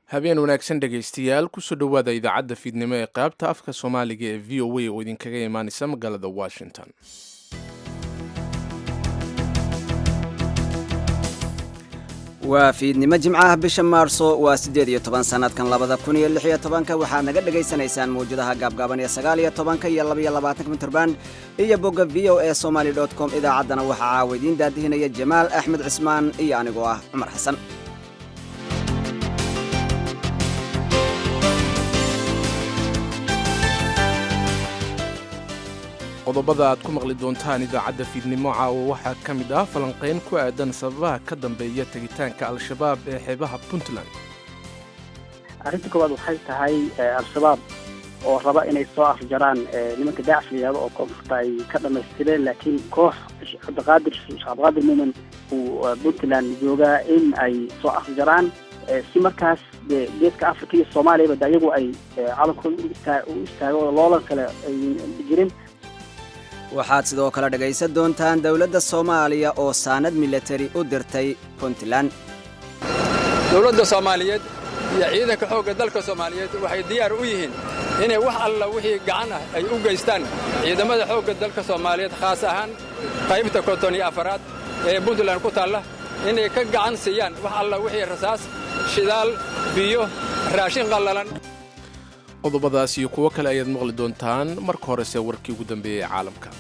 habeen wanaagsan dhegaystayaal kusoo dhowaada idaacadda fiidnimo ee qaybta afka soomaaliga ee v o a oo idinkaga imaanaysa magaalada washington waa fiidnimo jimcaha bisha maarso waa siddeed iyo toban sannadkan labada kun iyo lix iyo tobanka waxaad naga dhegaysanaysaan mawjadaha gaabgaaban ee sagaal iyo tobanka iyo labaiyo labaatanka mitrband iyo bogga v o e somaly dot com idaacaddana waxaa caawa idiin daadihinaya jamaal axmed cismaan iyo anigoo ah cumar xasan qodobada aad ku maqli doontaan idaacadda fiidnimo caawa waxaa ka mid ah falanqayn ku aadan sababaha ka dambeeya tegitaanka al-shabaab ee xeebaha puntland arrinta koowaad waxay tahay al-shabaab oo raba inay soo afjaraan nimanka daacish la yihahdo oo koonfurta ay ka dhamaystireen laakiin koox cabdiqaadir sheekh cabdiqaadir muumin uu puntland joogaa in ay soo afjaraan si markaas de geeska africa iyo soomaaliyaba de ayagu ay calankooda u istaago oo loolan kale ay jirin waxaad sidoo kale dhegaysan doontaan dowladda soomaaliya oo saanad milatari u dirtay puntland dowladda soomaaliyeed iyo ciidanka xoogga dalka soomaaliyeed waxay diyaar u yihiin inay wax alla wixii gacan ah ay u geystaan ciidamada xoogga dalka soomaaliyeed khaas ahaan qaybta konton iyo afaraad ee puntland ku taalla inay ka gacan siiyaan wax alla wixii rasaas shidaal biyo raashin qallalan qodobadaas iyo kuwo kale ayaad maqli doontaan marka horese warkii ugu dambeeyey ee caalamka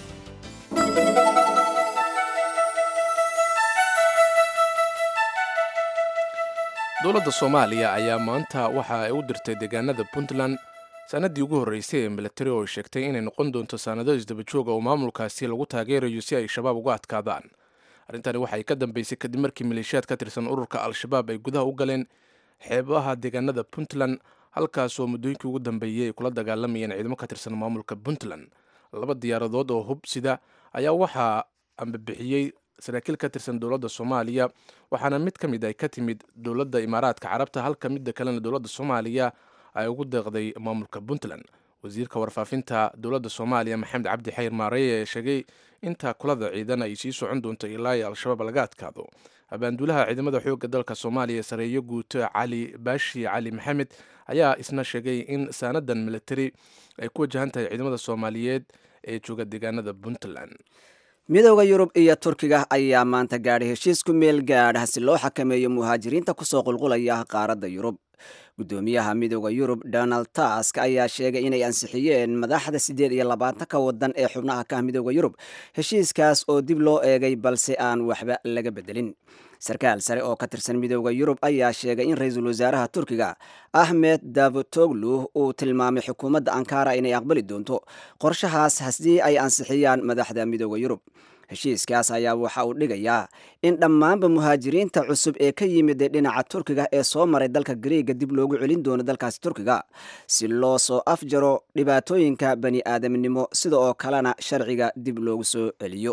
dowladda soomaaliya ayaa maanta waxa ay u dirtay deegaanada puntland sannaddii ugu horreysay ee milatari oo ay sheegtay inay noqon doonto saannado isdabajooga oo maamulkaasi lagu taageerayo si ay shabaab uga adkaadaan arrintani waxay ka dambeysay kadib markii maleeshiyaad ka tirsan ururka al-shabaab ay gudaha u galeen xeebaha deegaanada puntland halkaasoo muddooyinkii ugu dambeeyey ay kula dagaalamayeen ciidamo ka tirsan maamulka puntland laba diyaaradood oo hub sida ayaa waxaa ambabixiyey saraakiil ka tirsan dowladda soomaaliya waxaana mid ka mid ay ka timid dowladda imaaraadka carabta halka midda kalena dowladda soomaaliya ay ugu deeqday maamulka puntland wasiirka warfaafinta dowladda soomaaliya maxamed cabdi xayr maareye ee sheegay inta kulada ciidan ay sii socon doonto ilaa i al-shabaab laga adkaado abaanduulaha ciidamada xoogga dalka soomaaliya sareeyo guuto cali baashi cali maxamed ayaa isna sheegay in saanadan milatari ay ku wajahan tahay ciidamada soomaaliyeed ee jooga deegaanada puntland midooda yurub iyo turkiga ayaa maanta gaadhay heshiis ku meel gaadha si loo xakameeyo muhaajiriinta kusoo qulqulaya qaaradda yurub guddoomiyaha midooda yurub donald tusk ayaa sheegay inay ansixiyeen madaxda siddeed iyo labaatanka waddan ee xubnaha ka ah midooda yurub heshiiskaas oo dib loo eegay balse aan waxba laga bedelin sarkaal sare oo ka tirsan midooda yurub ayaa sheegay in ra-iisul wasaaraha turkiga ahmed davutoglu uu tilmaamay xukuumadda ankara inay aqbali doonto qorshahaas haddii ay ansixiyaan madaxda midooda yurub heshiiskaas ayaa waxa uu dhigayaa in dhammaanba muhaajiriinta cusub ee ka yimid dhinaca turkiga ee soo maray dalka gariega dib loogu celin doono dalkaasi turkiga si loo soo afjaro dhibaatooyinka bani aadamnimo sida oo kalena sharciga dib loogu soo celiyo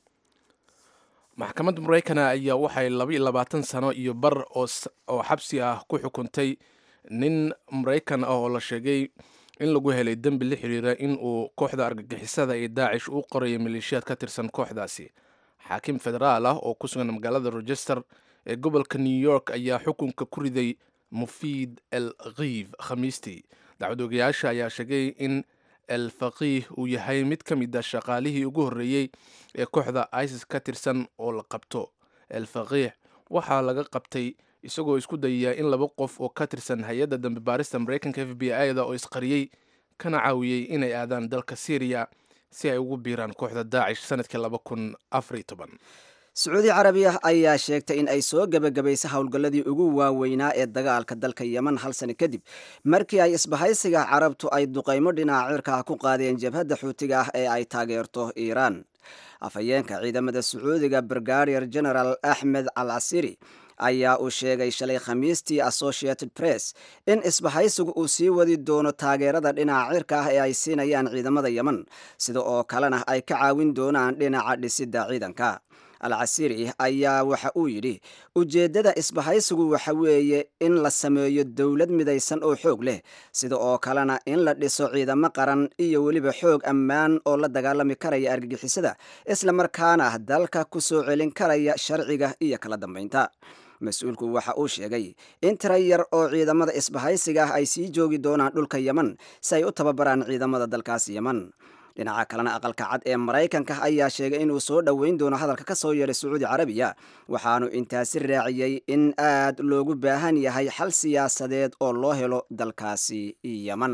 maxkamadda maraykana ayaa waxay labaiyo labaatan sano iyo bar oo xabsi ah ku xukuntay nin maraykan ah oo la sheegay in lagu helay dembi la xiriira in uu kooxda argagixisada ee daacish u qoraya maleeshiyaad ka tirsan kooxdaasi xaakim federaal ah oo ku sugan magaalada rochester ee gobolka new york ayaa xukunka ku riday mufiid el khiif khamiistii dacwadoogayaasha ayaa sheegay in el faqiih uu yahay mid ka mid a shaqaalihii ugu horreeyey ee kooxda isis ka tirsan oo la qabto el faqiih waxaa laga qabtay isagoo isku dayaya in laba qof oo ka tirsan hay-adda dambe baarista maraykanka f b i da oo isqariyey kana caawiyey inay aadaan dalka syriya si ay ugu biiraan kooxda daacish sanadkii laba kun afariy toban sacuudi carabiya ayaa sheegtay in ay soo gebagabaysay howlgalladii ugu waaweynaa ee dagaalka dalka yeman hal sano kadib markii ay isbahaysiga carabtu ay duqaymo dhinaca cirka ku qaadeen jabhadda xuutiga ah ee ay taageerto iiraan afhayeenka ciidamada sacuudiga brigadier general axmed al casiri ayaa uu sheegay shalay khamiistii associated press in isbahaysigu uu sii wadi doono taageerada dhinaca cirka ah ee ay siinayaan ciidamada yeman sida oo kalena ay ka caawin doonaan dhinaca dhisidda ciidanka al casiri ayaa waxa uu yidhi ujeeddada isbahaysigu waxa weeye in la sameeyo dowlad midaysan oo xoog leh sida oo kalena in la dhiso ciidamo qaran iyo weliba xoog ammaan oo la dagaalami karaya argagixisada isla markaana dalka ku soo celin karaya sharciga iyo kala dambaynta mas-uulku waxa uu sheegay in tira yar oo ciidamada isbahaysiga ah ay sii joogi doonaan dhulka yeman si ay u tababaraan ciidamada dalkaas yeman dhinaca kalena aqalka cad ee maraykanka ayaa sheegay inuu soo dhoweyn doono hadalka ka soo yeedhay sacuudi carabiya waxaanu intaasi raaciyey in aad loogu baahan yahay xal siyaasadeed oo loo helo dalkaasi yeman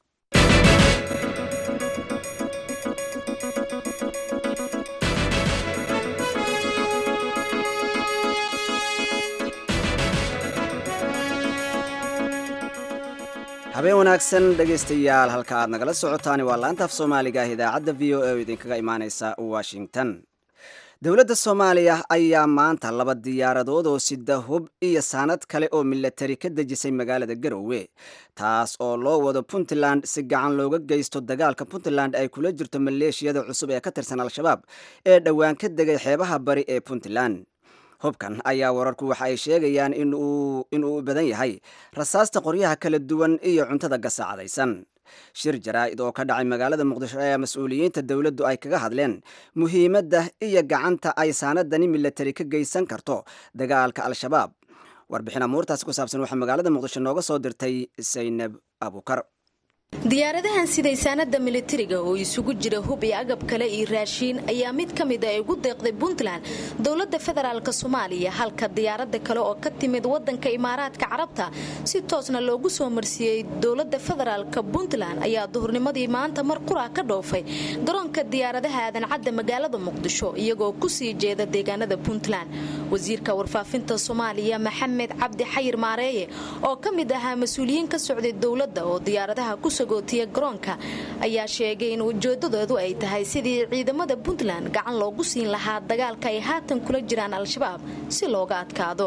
habeen wanaagsan dhegaystayaal halka aad nagala socotaani waa laanta af soomaaliga ah idaacadda v o a oo idinkaga imaaneysa washington dowladda soomaaliya ayaa maanta laba diyaaradood oo sida hub iyo saanad kale oo milatari ka dejisay magaalada garowe taas oo loo wado puntland si gacan looga geysto dagaalka puntland ay kula jirto maleeshiyada cusub ee ka tirsan al-shabaab ee dhowaan ka degay xeebaha bari ee puntland hubkan ayaa wararku waxa ay sheegayaan inuu u badan yahay rasaasta qoryaha kala duwan iyo cuntada gasaacadaysan shir jaraa'id oo ka dhacay magaalada muqdisho ayaa mas-uuliyiinta dowladdu ay kaga hadleen muhiimadda iyo gacanta ay saanadani milatari ka geysan karto dagaalka al-shabaab warbixin amuurtaasi ku saabsan waxaa magaalada muqdisho nooga soo dirtay saynab abukar diyaaradahan siday saanada militariga oo isugu jira hub iyo agab kale iyo raashiin ayaa mid ka mid a ugu deeqday puntland dowladda federaalk soomaaliya halka diyaarada kale oo ka timid wadanka imaaraadka carabta si toosna loogu soo marsiiyey dowlada federaalk puntland ayaa duhurnimadii maanta mar qura ka dhoofay garoonka diyaaradaha aadan-cadda magaalada muqdisho iyagoo kusii jeeda deegaanada puntland wasiirka warfaafinta soomaaliya maxamed cabdi xayir maareeye oo ka mid ahaa mas-uuliyiin ka socday dowladda oo diyaaradaha ku sagootiya garoonka ayaa sheegay in ujeedadoodu ay tahay sidii ciidamada puntland gacan loogu siin lahaa dagaalka ay haatan kula jiraan al-shabaab si looga adkaado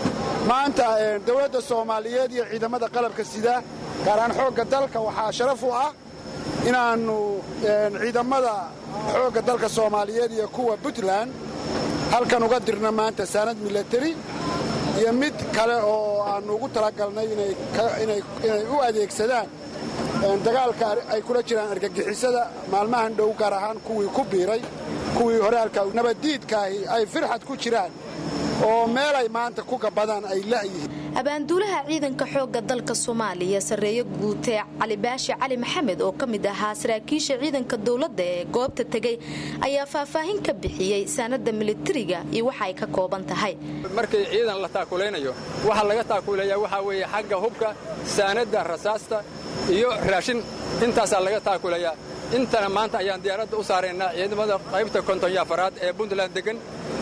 maanta dowladda soomaaliyeed iyo ciidamada qalabka sida gaaraan xoogga dalka waxaa sharaf u ah inaannu ciidamada xoogga dalka soomaaliyeed iyo kuwa puntland halkan uga dirna maanta saanad milatari iyo mid kale oo aannu ugu talagalnay inay u adeegsadaan dagaalka ay kula jiraan argagixisada maalmahan dhow gaar ahaan kuwii ku biiray kuwii horaalka nabaddiidkaahi ay firxad ku jiraan oo meelay maanta ku gabadaan ay la'yihiin abaanduulaha ciidanka xoogga dalka soomaaliya sarreeye guutee cali baashi cali maxamed oo ka mid ahaa saraakiisha ciidanka dowladda ee goobta tegey ayaa faahfaahin ka bixiyey saanada militariga iyo waxa ay ka kooban tahay markii ciidan la taakulaynayo waxa laga taakuleeyaa waxaa weeye xagga hubka saanadda rasaasta iyo raashin intaasaa laga taakulayaa intana maanta ayaan diyaaradda u saaraynaa ciidamada qaybta konton afaraad ee puntland degan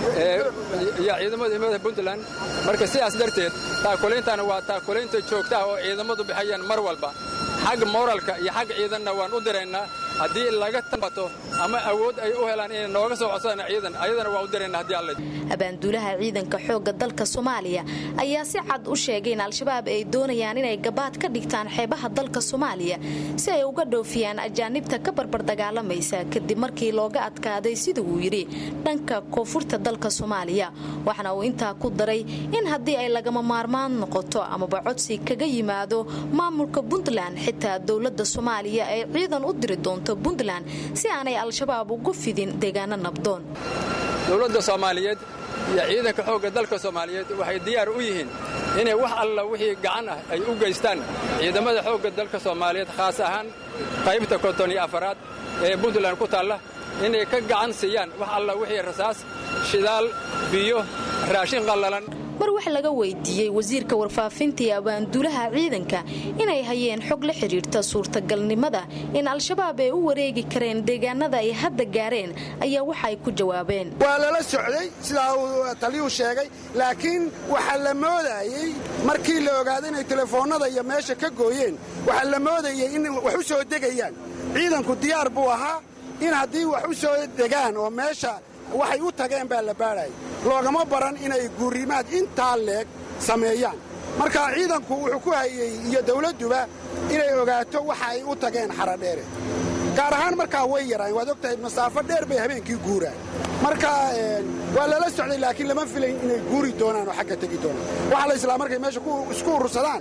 iyo ciidamada puntland marka sidaas darteed taakulayntaana waa taakulaynta joogtaha oo ciidamadu bixayaan mar walba xagga moralka iyo xagga ciidanna waan u diraynaa haddii laga tabato ama awood ay u helaan inay nooga soo codsadaan ciidan ayadana waa u diraynaa haddii alla abaanduulaha ciidanka xoogga dalka soomaaliya ayaa si cad u sheegay in al-shabaab ay doonayaan inay gabaad ka dhigtaan xeebaha dalka soomaaliya si ay uga dhoofiyaan ajaanibta ka barbar dagaalamaysa kadib markii looga adkaaday sida uu yidhi dhanka koonfurta dalka soomaaliya waxaana uu intaa ku daray in haddii ay lagama maarmaan noqoto amaba codsi kaga yimaado maamulka puntland xitaa dowladda soomaaliya ay ciidan u diri doonto puntland si aanay al-shabaab ugu fidin deegaano nabdoon dowladda soomaaliyeed iyo ciidanka xoogga dalka soomaaliyeed waxay diyaar u yihiin inay wax alla wixii gacan ah ay u geystaan ciidamada xoogga dalka soomaaliyeed khaas ahaan qaybta konton iyo afaraad ee puntland ku taalla inay ka gacan siiyaan wax alla wixii rasaas shidaal biyo raashin qallalan mar wax laga weydiiyey wasiirka warfaafinta iyo abaanduulaha ciidanka inay hayeen xog la xidhiirta suurtagalnimada in al-shabaab ay u wareegi kareen deegaanada ay hadda gaareen ayaa waxa ay ku jawaabeen waa lala socday sidaa uu taliyuu sheegay laakiin waxaa la moodayey markii la ogaaday inay telefoonnada iyo meesha ka gooyeen waxaa la moodayey in wax u soo degayaan ciidanku diyaar buu ahaa in haddii wax u soo degaan oo meesha waxay u tageen baa la baadhayay loogama baran inay guurimaad intaa leeg sameeyaan marka ciidanku wuxuu ku hayey iyo dawladduba inay ogaato waxa ay u tageen xaradheere gaar ahaan markaa way yaraan waad og tahay masaafo dheer bay habeenkii guuraan marka waa lala socday laakiin lama filayn inay guuri doonaan oo xagga tegi doonaan waxaa la islaa markay meesha isku urursadaan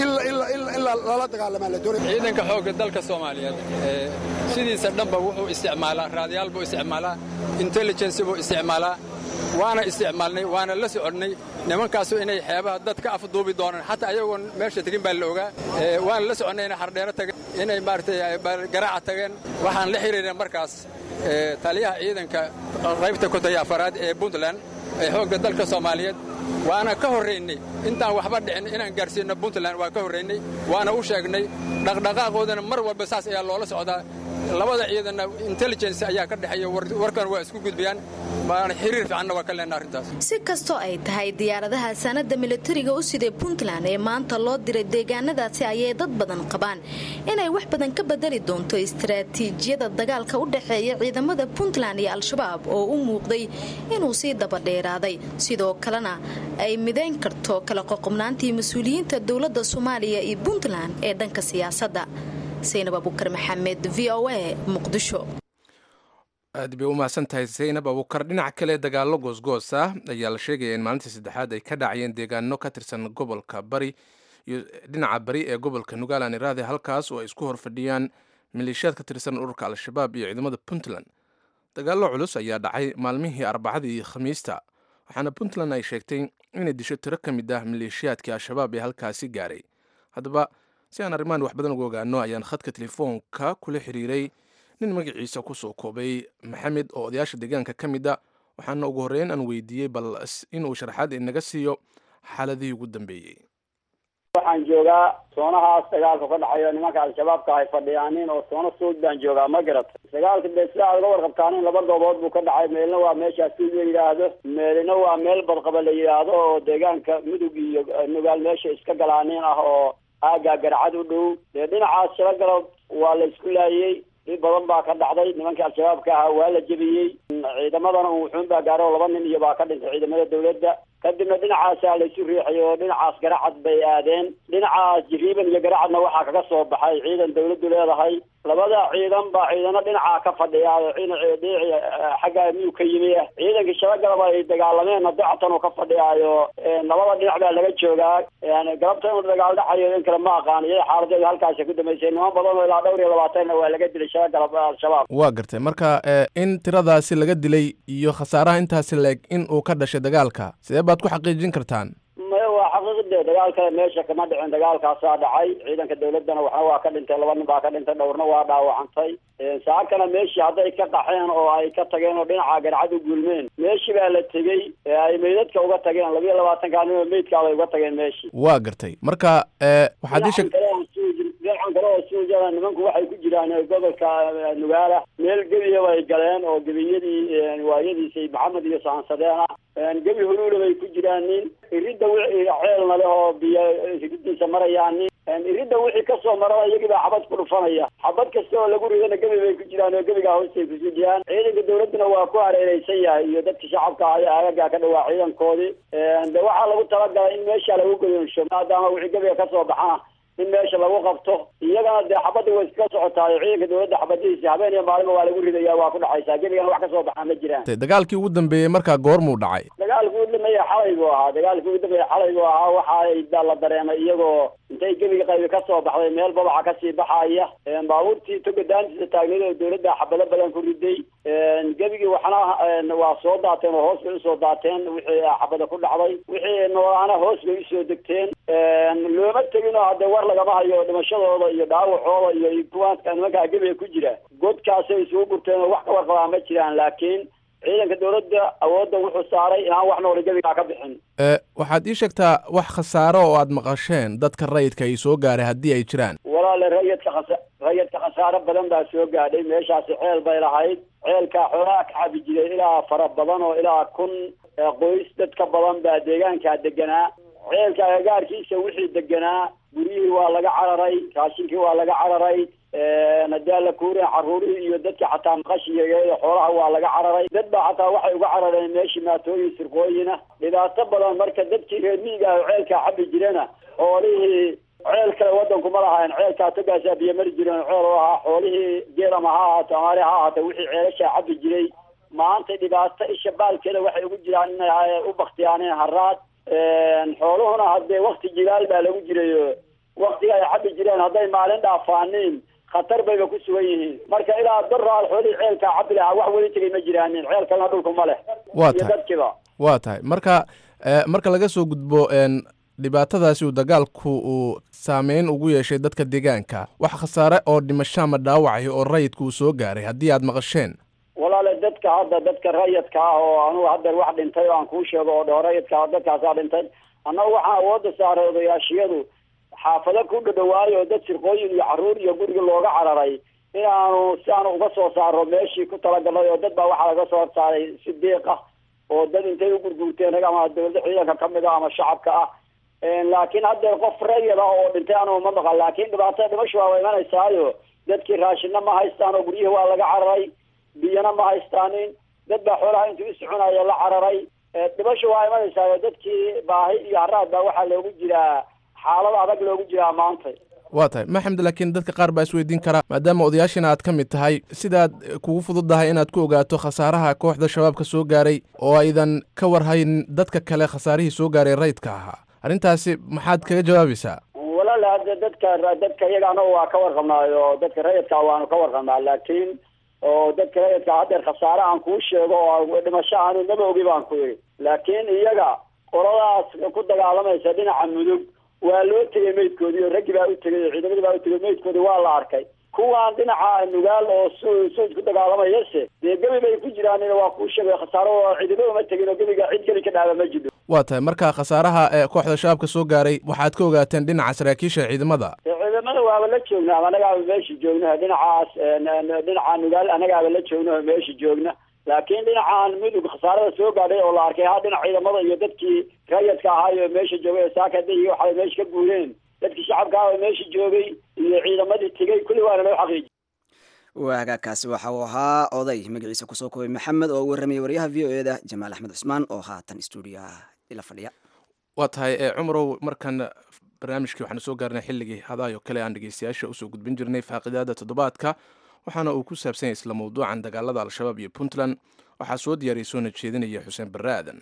in lala dagaalamaa la doonay ciidanka xoogga dalka soomaaliyeed sidiisa dhanba wuxuu isticmaalaa raadayaal buu isticmaalaa intelligensi buu isticmaalaa waana isticmaalnay waana la soconnay nimankaasu inay xeebaha dad ka afduubi doonaan xataa ayagoon meesha tegin baa la ogaa waan la soconnay inay xardheero tageen inay maaragtay garaaca tageen waxaan la xiriirnay markaas taliyaha ciidanka qaybta kontaya afaraad ee puntland ee xoogga dalka soomaaliyeed waana ka horraynay intaan waxba dhicin inaan gaarsiinno puntland waa ka horraynay waana u sheegnay dhaqdhaqaaqoodana mar walba saas ayaa loola socdaa labada ciidanna intelligence ayaa ka dhexeeya warkan waa isku gudbayaan waana xiriir fiicanna waa ka leenna arrintaas si kastoo ay tahay diyaaradaha sanadda militariga u siday puntland ee maanta loo diray deegaanadaasi ayay dad badan qabaan inay wax badan ka bedeli doonto istaraatiijiyada dagaalka u dhexeeya ciidamada puntland iyo al-shabaab oo u muuqday inuu sii dabadheeraaday sidoo kalena ay midayn karto kala qoqobnaantii mas-uuliyiinta dowladda soomaaliya iyo puntland ee dhanka siyaasadda saynab abukar maxamed v o a muqdisho aad bay u mahadsan tahay saynab abukar dhinaca kale dagaallo goosgoos ah ayaa la sheegaya in maalintii saddexaad ay ka dhacayeen deegaano ka tirsan gobolka bari iyo dhinaca bari ee gobolka nugalan iraade halkaas oo ay isku horfadhiyaan maleeshiyaad ka tirsan ururka al-shabaab iyo ciidamada puntland dagaallo culus ayaa dhacay maalmihii arbacadii iyo khamiista waxaana puntland ay sheegtay inay disho tiro ka mid ah maleeshiyaadkii al-shabaab ee halkaasi gaaray haddaba si aan arrimahan wax badan uga ogaano ayaan khadka telefoonka kula xiriiray nin magaciisa kusoo koobay maxamed oo odayaasha deegaanka ka mid a waxaana ugu horreyn aan weydiiyey bal inuu sharaxaad inaga siiyo xaaladihii ugu dambeeyey waxaan joogaa soonahaas dagaalka ka dhaxayo nimanka al-shabaabka ay fadhiyaanin oo soono suud baan joogaa ma garata dagaalka dee sida aad uga warqabtaanin laba goobood buu ka dhacay meelna waa meeshaas suud la yidhaahdo meelina waa meel badqaba la yidhaahdo oo deegaanka mudug iyo nugaal meesha iska galaanin ah oo aagaa garcad u dhow dee dhinacaas shalagalob waa la isku laayey dhib badan baa ka dhacday nimankii al-shabaabka ahaa waa la jebiyey ciidamadana uu wuxuun baa gaaro laba nin iyo baa ka dhintay ciidamada dawladda kadibna dhinacaasaa laysu riixay oo dhinacaas garacad bay aadeen dhinacaas jiriiban iyo garacadna waxaa kaga soo baxay ciidan dawladdu leedahay labada ciidan baa ciidano dhinacaa ka fadhiya dhinaci xagga miyuu ka yimi ciidankii shabagalaba ay dagaalameenna dacatan uu ka fadhiyaayo labada dhinac baa laga joogaa galabta inuu dagaal dhacayo in kale ma aqaan iyada xaaladeedu halkaasi ku dambeysay niman badan oo ilaa dhowr iyo labaatanna waa laga dilay shabagalab al-shabaab waa gartay marka in tiradaasi laga dilay iyo khasaaraha intaasi leeg in uu ka dhashay dagaalka sidee baad ku xaqiijin kartaan maya waa xaqiiqde dagaal kale meesha kama dhicin dagaalkaasaa dhacay ciidanka dawladdana waxna waa ka dhintay laba nin baa ka dhintay dhowrna waa dhaawacantay saakana meeshii hadday ka qaxeen oo ay ka tageen oo dhinaca garcad u gulmeen meeshii baa la tegey ee ay meydadka uga tageen labiyo labaatanka nin oo meydkaabay uga tageen meeshii waa gartay marka waxaad ii sheeg dhinacan kale oo suujada nimanku waxay ku jiraan gobolka nugaala meel gebiya bay galeen oo gebiyadii waayadiisay maxamed iyo sahansadeen ah gebi huluula bay ku jiraan nin iridda wixii ceelna leh oo biyo iridiisa marayaan nin iridda wixii kasoo marana iyagii baa xabad ku dhufanaya xabad kasta oo lagu ridana gebi bay ku jiraan oo gebigaa hoostay kusu jiraan ciidanka dawladduna waa ku hareereysan yahay iyo dadka shacabka ah ee aagagaa ka dhawaa ciidankoodii de waxaa lagu talagalay in meesha lagu goyonsho maadaama wixii gebiga kasoo baxana in meesha lagu qabto iyagana dee xabadda way iska socotaayo ciidanka dawladda xabadihiisa habeen iyo maalinba waa lagu ridaya waa ku dhacaysaa gebigana wax kasoo baxaa ma jiraan dagaalkii ugu dambeeyey markaa goormuu dhacay dagaalkii ugu dambeeya xalay buu ahaa dagaalkii ugu dambeeya xalay buu ahaa waxa la dareemay iyagoo intay gebiga qaybi kasoo baxday meel babaca kasii baxaya baabuurtii toga daantiisa taagneed oo dawladda xabado badan ku riday gebigii waxna waa soo daateen oo hoos bay usoo daateen wixii xabada ku dhacday wixii noolaana hoos bay usoo degteen looma tegin oo hadee war lagama hayo dhimashadooda iyo dhaawacooda iyo kuwaanka nimankaa gebiga ku jira godkaasay isugu gurteen oo wax ka warqabaa ma jiraan laakiin ciidanka dawladda awoodda wuxuu saaray inaan wax noole gebigaa ka bixin waxaad ii sheegtaa wax khasaaro oo aad maqasheen dadka rayidka ay soo gaaray haddii ay jiraan walaale rayidka khasa rayidka khasaaro badan baa soo gaadhay meeshaasi ceel bay lahayd ceelkaa xoolaha ka cabi jiray ilaa fara badan oo ilaa kun qoys dad ka badan baa deegaankaa deganaa ceelka agagaarkiisa wixii deganaa guryihii waa laga cararay raashinkii waa laga cararay haddii alla kuurin caruurihii iyo dadkii xataa maqashiga xoolaha waa laga cararay dad baa xataa waxay uga carareen meeshii maatooyin sirqooyina dhibaato badan marka dadkii reer miiga ah ceelkaa cabi jirana xoolihii ceel kale wadanku ma lahayn ceelkaa togaasaa biyo mari jireen ceel oo ahaa xoolihii geelama ha ahaato amaari ha ahaato wixii ceelashaa cabi jiray maanta dhibaato isha baalkeeda waxay ugu jiraan inay u baktiyaaneen haraad xooluhuna haddee wakti jilaal baa lagu jirayo waktiga ay cabi jireen hadday maalin dhaafaaniin khatar bayba ku sugan yihiin marka ilaa daraal xoolihii ceelkaa cabi lahaa wax weli tegay ma jiraanin ceel kalena dhulku ma leh waa iyo tahay dadkiba waa tahay marka marka laga soo gudbo dhibaatadaasi uu dagaalku uu saameyn ugu yeeshay dadka deegaanka wax khasaare oo dhimasho ama dhaawacaya oo rayidka uu soo gaaray haddii aad maqasheen walaale dadka hadda dadka rayidka ah oo anugu hadda wax dhintay oo aan kuu sheego oo dhao rayidka dadkaasaa dhintay annagu waxaan awoodda saaray odayaashiyadu xaafado ku dhadhawaayo dad sirqooyin iyo carruur iyo guriga looga cararay inaanu si aanu uga soo saaro meeshii ku talagalnay oo dad baa waxaa laga soo saaray si deeq ah oo dad intay u gurguurteen rag ama dawladda ciidanka kamid ah ama shacabka ah laakiin haddeer qof rayid ah oo dhintay anugu ma maqan laakiin dhibaatada dhimasho waa imanaysaayo dadkii raashinna ma haystaan oo guryihi waa laga cararay biyana ma haystaanin dad baa xoolaha intuu iscunayo la cararay dhimasho waa imanaysaayo dadkii baahi iyo haraad baa waxaa loogu jiraa xaalad adag loogu jiraa maanta waa tahay maxamed laakiin dadka qaar baa isweydiin karaa maadaama odayaashina aad ka mid tahay sidaad kugu fududdahay inaad ku ogaato khasaaraha kooxda shabaabka soo gaaray oo aydan ka warhayn dadka kale khasaarihii soo gaaray rayidka ahaa arrintaasi maxaad kaga jawaabaysaa walaal hadda dadka dadka iyaga anagu waa ka warqabnaayo dadka rayidka waanu ka warqabnaa laakiin oo dadka rayidka haddeer khasaare aan kuu sheego oo dhimasho aanu naba ogi baan ku yidhi laakiin iyaga qoladaas ku dagaalamaysa dhinaca mudug waa loo tegay meydkoodii oo raggii baa u tegay oo ciidamadii baa u tegay meydkoodii waa la arkay kuwaan dhinaca nugaal oo su suud ku dagaalamayase dee gebi bay ku jiraan waa kuu sheegay khasaaro oo ciidamo uma tegin oo gebiga cid geli ka dhaaba ma jiro waa tahay marka khasaaraha ee kooxda shabaabka soo gaaray waxaad ka ogaateen dhinaca saraakiisha ciidamada ciidamada waaba la joognaa ama anagaaba meesha joogna dhinacaas dhinaca nugaal anagaaba la joogna oo meesha joogna laakiin dhinacan mudug khasaarada soo gaadhay oo la arkay ha dhinac ciidamada iyo dadkii rayadka ahaayo meesha joogay ee saakada iyo waxay meesha ka guureen dadkii shacabka ah oo meesha joogay iyo ciidamadii tegay kulli waana loo xaqiijiyay waagaakaasi waxa uu ahaa oday magaciisa kusoo koobay maxamed oo u warramayay waryaha v o eda jamaal axmed cusmaan oo haatan stuudiyaha ila fadhiya waa tahay cumarow markan barnaamijkii waxaanu soo gaarnay xilligii hadaayo kale aan dhegeystayaasha usoo gudbin jirnay faaqidaada toddobaadka waxaana uu ku saabsan yahay isla mawduucan dagaalada al-shabaab iyo puntland waxaa soo diyaariyay soona jeedinaya xuseen barre aadan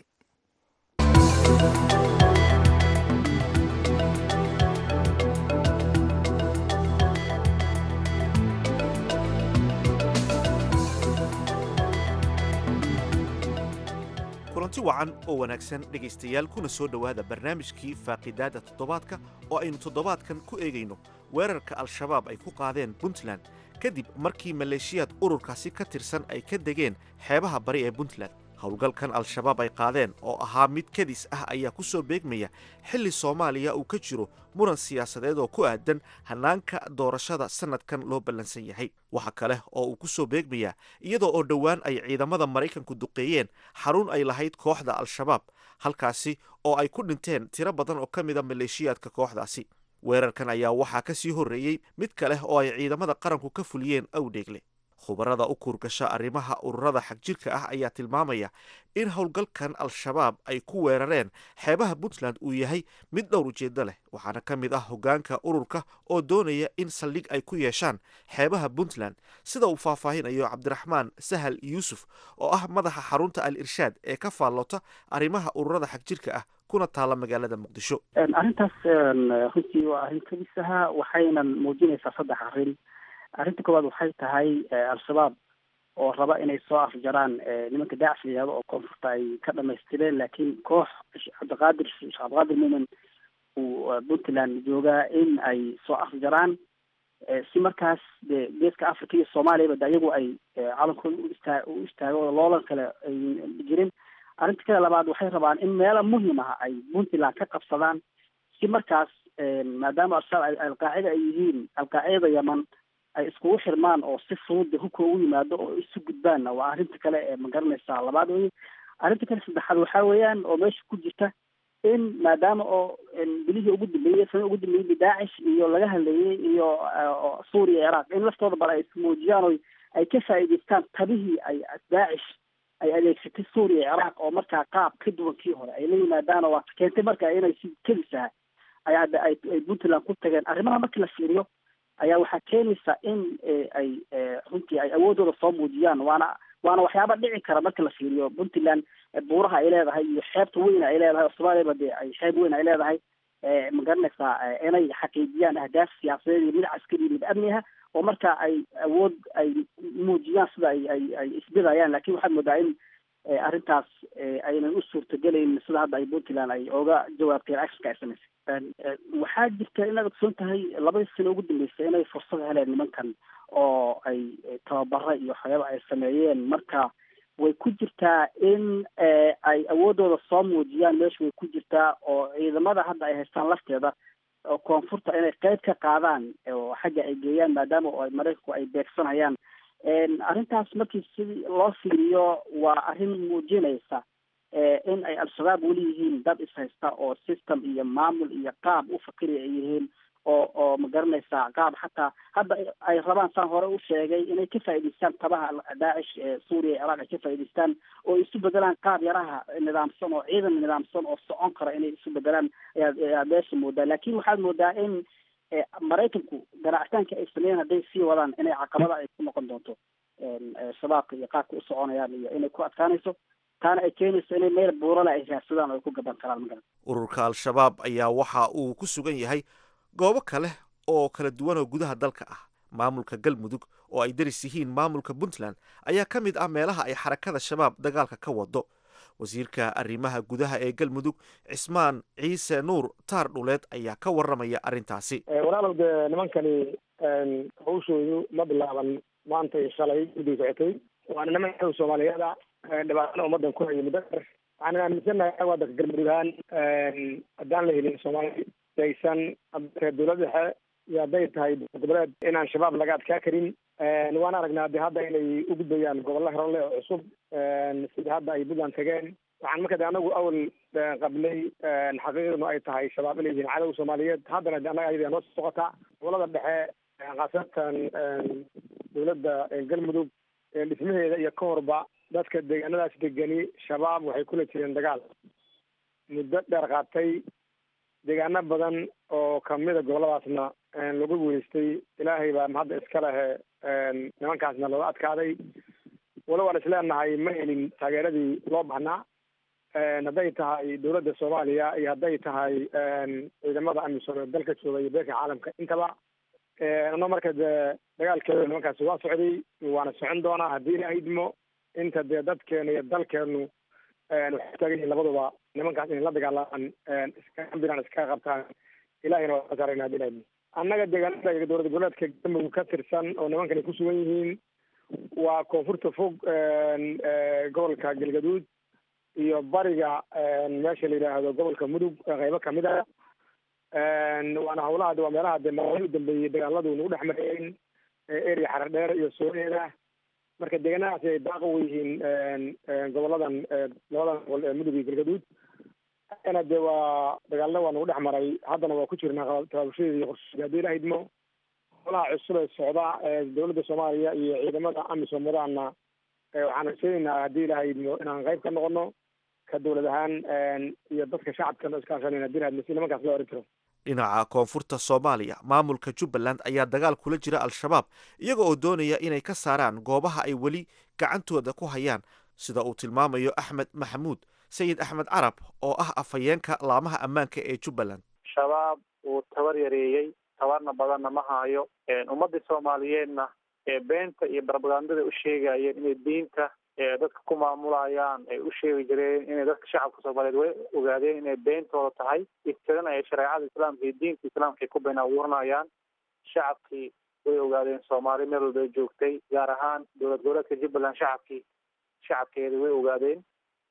kulanti wacan oo wanaagsan dhegaystayaal kuna soo dhowaada barnaamijkii faaqidaadda toddobaadka oo aynu toddobaadkan ku eegayno weerarka al-shabaab ay ku qaadeen puntland kadib markii maleeshiyaad ururkaasi ka tirsan ay ka degeen xeebaha bari ee puntland howlgalkan al-shabaab ay qaadeen oo ahaa mid kadis ah ayaa ku soo beegmaya xilli soomaaliya uu ka jiro muran siyaasadeed oo ku aadan hannaanka doorashada sannadkan loo ballansan yahay waxa kale oo uu ku soo beegmayaa iyadoo oo dhowaan ay ciidamada maraykanku duqeeyeen xarun ay lahayd kooxda al-shabaab halkaasi oo ay ku dhinteen tiro badan oo ka mida maleeshiyaadka kooxdaasi weerarkan ayaa waxaa ka sii horreeyey mid kaleh oo ay ciidamada qaranku ka fuliyeen awdheegle khubarada u kuurgasha arrimaha ururada xagjirka ah ayaa tilmaamaya in howlgalkan al-shabaab ay ku weerareen xeebaha puntland uu yahay mid dhowr ujeeddo leh waxaana ka mid ah hoggaanka ururka oo doonaya in saldhig ay ku yeeshaan xeebaha puntland sida uu faahfaahinayo cabdiraxmaan sahal yuusuf oo ah madaxa xarunta al irshaad ee ka faallota arrimaha ururada xagjirka ah kuna taala magaalada muqdisho arrintaas runtii waa arrin kadisaha waxaynan muujinaysaa saddex arrin arrinta koowaad waxay tahay al-shabaab oo raba inay soo afjaraan nimanka daacish la yihahdo oo koonfurta ay ka dhamaystireen laakiin koox cabdiqaadir sheekh cabdiqaadir muumen uu puntland joogaa in ay soo afjaraan si markaas de geeska africa iyo soomaaliyaba de ayagu ay calankooda u istaa u istaago oo loolan kale ay jirin arrinta kale labaad waxay rabaan in meelo muhim ah ay puntland ka qabsadaan si markaas maadaama al-shabaab alqaacida ay yihiin alqaacidada yaman ay iskugu xirmaan oo si fudud hubka ugu yimaado oo isu gudbaanna waa arrinta kale ee magaranaysaa labaad wey arrinta kale saddexaad waxaa weeyaan oo meesha ku jirta in maadaama oo bilihii ugu dambeeyey sana ugu dambeeyey daacish iyo laga hadlayay iyo suuriya ciraaq in laftooda bal ay ismuujiyaan o ay ka faa'iidaystaan tabihii ay daacish ay adeegsatay suuriya ciraaq oo markaa qaab ka duwan kii hore ay la yimaadaan oo waata keentay marka inay si kelisaha ay hadda ay ay puntland ku tageen arrimaha markii la fiiriyo ayaa waxaa keenaysa in ay runtii ay awoodooda soo muujiyaan waana waana waxyaaba dhici kara marka la fiiriyo puntland buuraha ay leedahay iyo xeebta weyn ay leedahay oo soomaaliyaba dee ay xeeb weyn ay leedahay ma garanaysaa inay xaqiijiyaan ahdaaf siyaasadeed iyo mid caskari iyo mid amni ah oo marka ay awood ay muujiyaan sida ay ay ay isbidayaan lakin waxaad moodaa in arrintaas aynan u suurtagelayn sida hadda ay puntland ay oga jawaabtay actionka ay samaysay waxaa jirta inaad ogsoon tahay labadii sano ugu dambeysay inay fursad heleen nimankan oo ay tababara iyo waxyaaba ay sameeyeen marka way ku jirtaa in ay awoodooda soo muujiyaan meesha way ku jirtaa oo ciidamada hadda ay haystaan lafteeda oo koonfurta inay qeyb ka qaadaan oo xagga ay geeyaan maadaama oo maraykanku ay beegsanayaan arrintaas markii si loo fiiriyo waa arrin muujinaysa in ay al-shabaab weli yihiin dad ishaysta oo system iyo maamul iyo qaab u fakiraya ay yihiin oo oo ma garanaysaa qaab xataa hadda ay rabaan saan hore u sheegay inay ka faa'idaystaan tabaha daacish ee suuriya iyo ciraaq ay ka faa'idaystaan oo isu bedelaan qaab yaraha nidaamsan oo ciidan nidaamsan oo socon kara inay isu bedelaan ayaa ayaa meesha moodaa laakiin waxaad moodaa in maraykanku ganacsitaanka ay sameeyeen hadday sii wadaan inay caqabada ay ku noqon doonto shabaabka iyo qaabka u soconayaan iyo inay ku adkaanayso taana ay keenayso inay meel buurale ay raadsadaan oo ay ku gaban karaan magaran ururka al-shabaab ayaa waxa uu ku sugan yahay goobo kale oo kala duwan oo gudaha dalka ah maamulka galmudug oo ay daris yihiin maamulka puntland ayaa ka mid ah meelaha ay xarakada shabaab dagaalka ka wado wasiirka arrimaha gudaha ee galmudug cismaan ciise nuur taar dhuleed ayaa ka warramaya arrintaasi walaalow dee nimankani hawshoodu ma bilaaban maanta iyo shalay guddiga socotay waana niman xew soomaaliyeeda dhibaatana ummadan ku haya muddo dheer waxaan aaminsannahay wadanka galmudug ahaan haddaan la helin soomaali aysan reer dowlad dhexe iyo hadday tahay goboleed inaan shabaab laga adkaa karin waan aragnaa de hadda inay u gudbayaan gobollo horole oo cusub sida hadda ay puntland tageen waxaan marka de anagu awal qablay xaqiiqdanu ay tahay shabaab inay yihiin cadow soomaaliyeed haddana de annaga ayada noo socotaa gobolada dhexe khaasatan dowladda galmudug dhismaheeda iyo ka horba dadka deegaanadaas degani shabaab waxay kula jireen dagaal muddo dheer qaatay deegaano badan oo kamida goboladaasna lagu guulaystay ilaahay baa hadda iska lehe nimankaasna looga adkaaday walo waan isleenahay ma helin taageeradii loo baahnaa hadday tahay dowladda soomaaliya iyo hadday tahay ciidamada amisom ee dalka jooga iyo beerka caalamka intaba ano marka dee dagaalkeeda nimankaasi waa socday waana socon doonaa haddii ilaa idmo inta dee dadkeena iyo dalkeenu waxay taagan yihiin labaduba nimankaas inay la dagaalamaan iskaambiraan iskaga qabtaan ilahina waa saarayna haddii ilaa idmo annaga deegaanada dowlad goboleedka galmudug ka tirsan oo nimankan ay ku sugan yihiin waa koonfurta fog gobolka galgaduud iyo bariga meesha la yidhaahdo gobolka mudug qeybo kamid a waana hawlaha waa meelaha dee maalmihii u dambeeyey dagaaladu nagu dhex mareen eria xarar dheer iyo sooreeda marka deegaanadaasi ay daaq u yihiin goboladan labadan gobol ee mudug iyo galgaduud ana de waa dagaalna waa nagu dhex maray haddana waa ku jirnaa tabaabushadeeda iyo qorsheeda haddii ilaha idmo howlaha cusub ee socda ee dowladda soomaaliya iyo ciidamada amisom wadaana waxaan rajaynaynaa haddii ilaha idmo inaan qayb ka noqono ka dowlad ahaan iyo dadka shacabkana iskaashanayna haddii ilaha idmo si nimankaas loo oran jiro dhinaca koonfurta soomaaliya maamulka jubbaland ayaa dagaal kula jira al-shabaab iyaga oo doonaya inay ka saaraan goobaha ay weli gacantooda ku hayaan sida uu tilmaamayo axmed maxamuud sayid axmed carab oo ah afhayeenka laamaha ammaanka ee jubbaland shabaab uu tabar yareeyey tabarna badanna ma haayo ummadii soomaaliyeedna ee beenta iyo barbagandada u sheegayeen inay diinta dadka ku maamulayaan ay u sheegi jireen inay dadka shacabka soomaaliyeed way ogaadeen inay beentooda tahay iftirana ay shareecada islaamka iyo diinta islaamka ay ku been abuuranayaan shacabkii way ogaadeen soomaali meel walba ay joogtay gaar ahaan dowlad goboleedka jubbaland shacabkii shacabkeeda way ogaadeen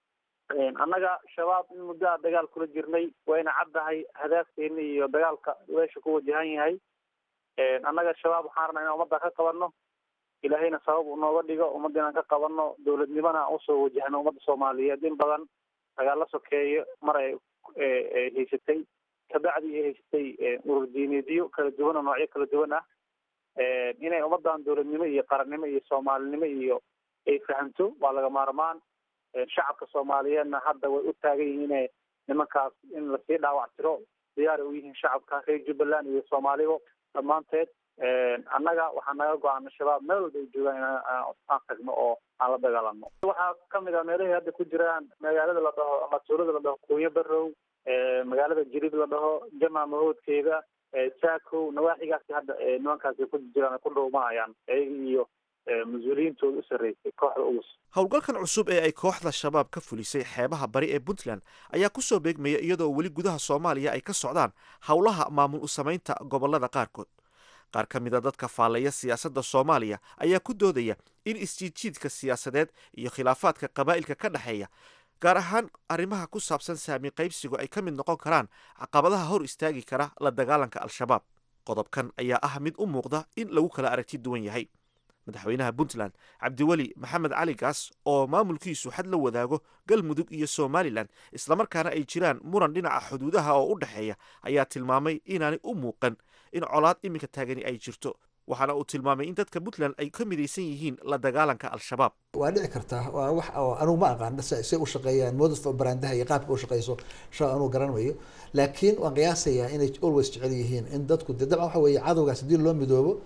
annaga shabaab in muddoa dagaal kula jirnay wayna caddahay hadaafkeena iyo dagaalka meesha ku wajahan yahay annaga shabaab waxaan rabnaa inaan ummadda ka qabanno ilaahayna sabab unooga dhigo ummadda inaan ka qabanno dowladnimona aan usoo wajahno ummadda soomaaliyeed in badan dagaalla sokeeyo mar ay haysatay kabacdi ay haysatay urur diineedyo kala duwan oo noocyo kala duwan ah inay ummaddan dowladnimo iyo qarannimo iyo soomaalinimo iyo ay fahamto waa laga maarmaan shacabka soomaaliyeedna hadda way u taagan yihiin ina nimankaas in lasii dhaawac tiro diyaar u yihiin shacabka reer jubbaland iyo soomaaliba dhammaanteed annaga waxaa naga go-aana shabaab meel walba ay joogaan inaan aan tagno oo aan la dagaalano waxaa kamid ah meelahay hadda ku jiraan magaalada la dhaho ama tuulada la dhaho kuunyo barow magaalada jirib la dhaho jama mahoodkeeda saakow nawaaxigaasi hadda nimankaasi ku jiraan ku dhuumanayaan iyaga iyo mas-uuliyiintooda u sarreysay kooxda ugus howlgalkan cusub ee ay kooxda shabaab ka fulisay xeebaha bari ee puntland ayaa ku soo beegmaya iyadoo weli gudaha soomaaliya ay ka socdaan howlaha maamul u samaynta gobollada qaarkood qaar ka mida dadka faalleeya siyaasadda soomaaliya ayaa ku doodaya in isjiidjiidka siyaasadeed iyo khilaafaadka qabaa'ilka ka dhexeeya gaar ahaan arrimaha ku saabsan saami qaybsigu ay ka mid noqon karaan caqabadaha hor istaagi kara la dagaalanka al-shabaab qodobkan ayaa ah mid u muuqda in lagu kala aragti duwan yahay madaxweynaha puntland cabdiweli maxamed cali gaas oo maamulkiisu xad la wadaago galmudug iyo somalilan islamarkaana ay jiraan muran dhinaca xuduudaha oo u dhexeeya ayaa tilmaamay inaanay u muuqan in colaad iminka taagani ay jirto waxaana uu tilmaamay in dadka puntland ay ka midaysan yihiin la dagaalanka al-shabaab waa dhici kartaa waa wax oo anugu ma aqaan say u shaqeeyaan modus barandaha iyo qaabka u shaqeyso sha anugu garanayo laakiin waan qiyaasayaa inay always jecel yihiin in dadku de dabcan waxa weeye cadowgaas haddii loo midoobo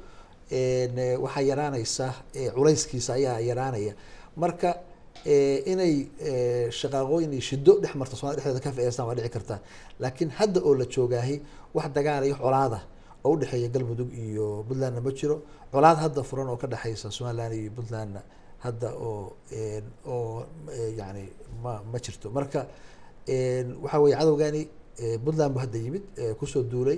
waxaa yaraanaysa culayskiisa ayaa yaraanaya marka inay shaqaaqooyin iyo shido dhex marto somalia dhexdeeda ka faa'idaystaan waa dhici kartaa laakiin hadda oo la joogaahi wax dagaal iyo colaada oo udhexeeya galmudug iyo puntlandna ma jiro colaad hadda furan oo ka dhexeysa somaliland iyo puntlandna hadda oo oo yani ma ma jirto marka waxa weye cadowgani puntland bu hadda yimid kusoo duulay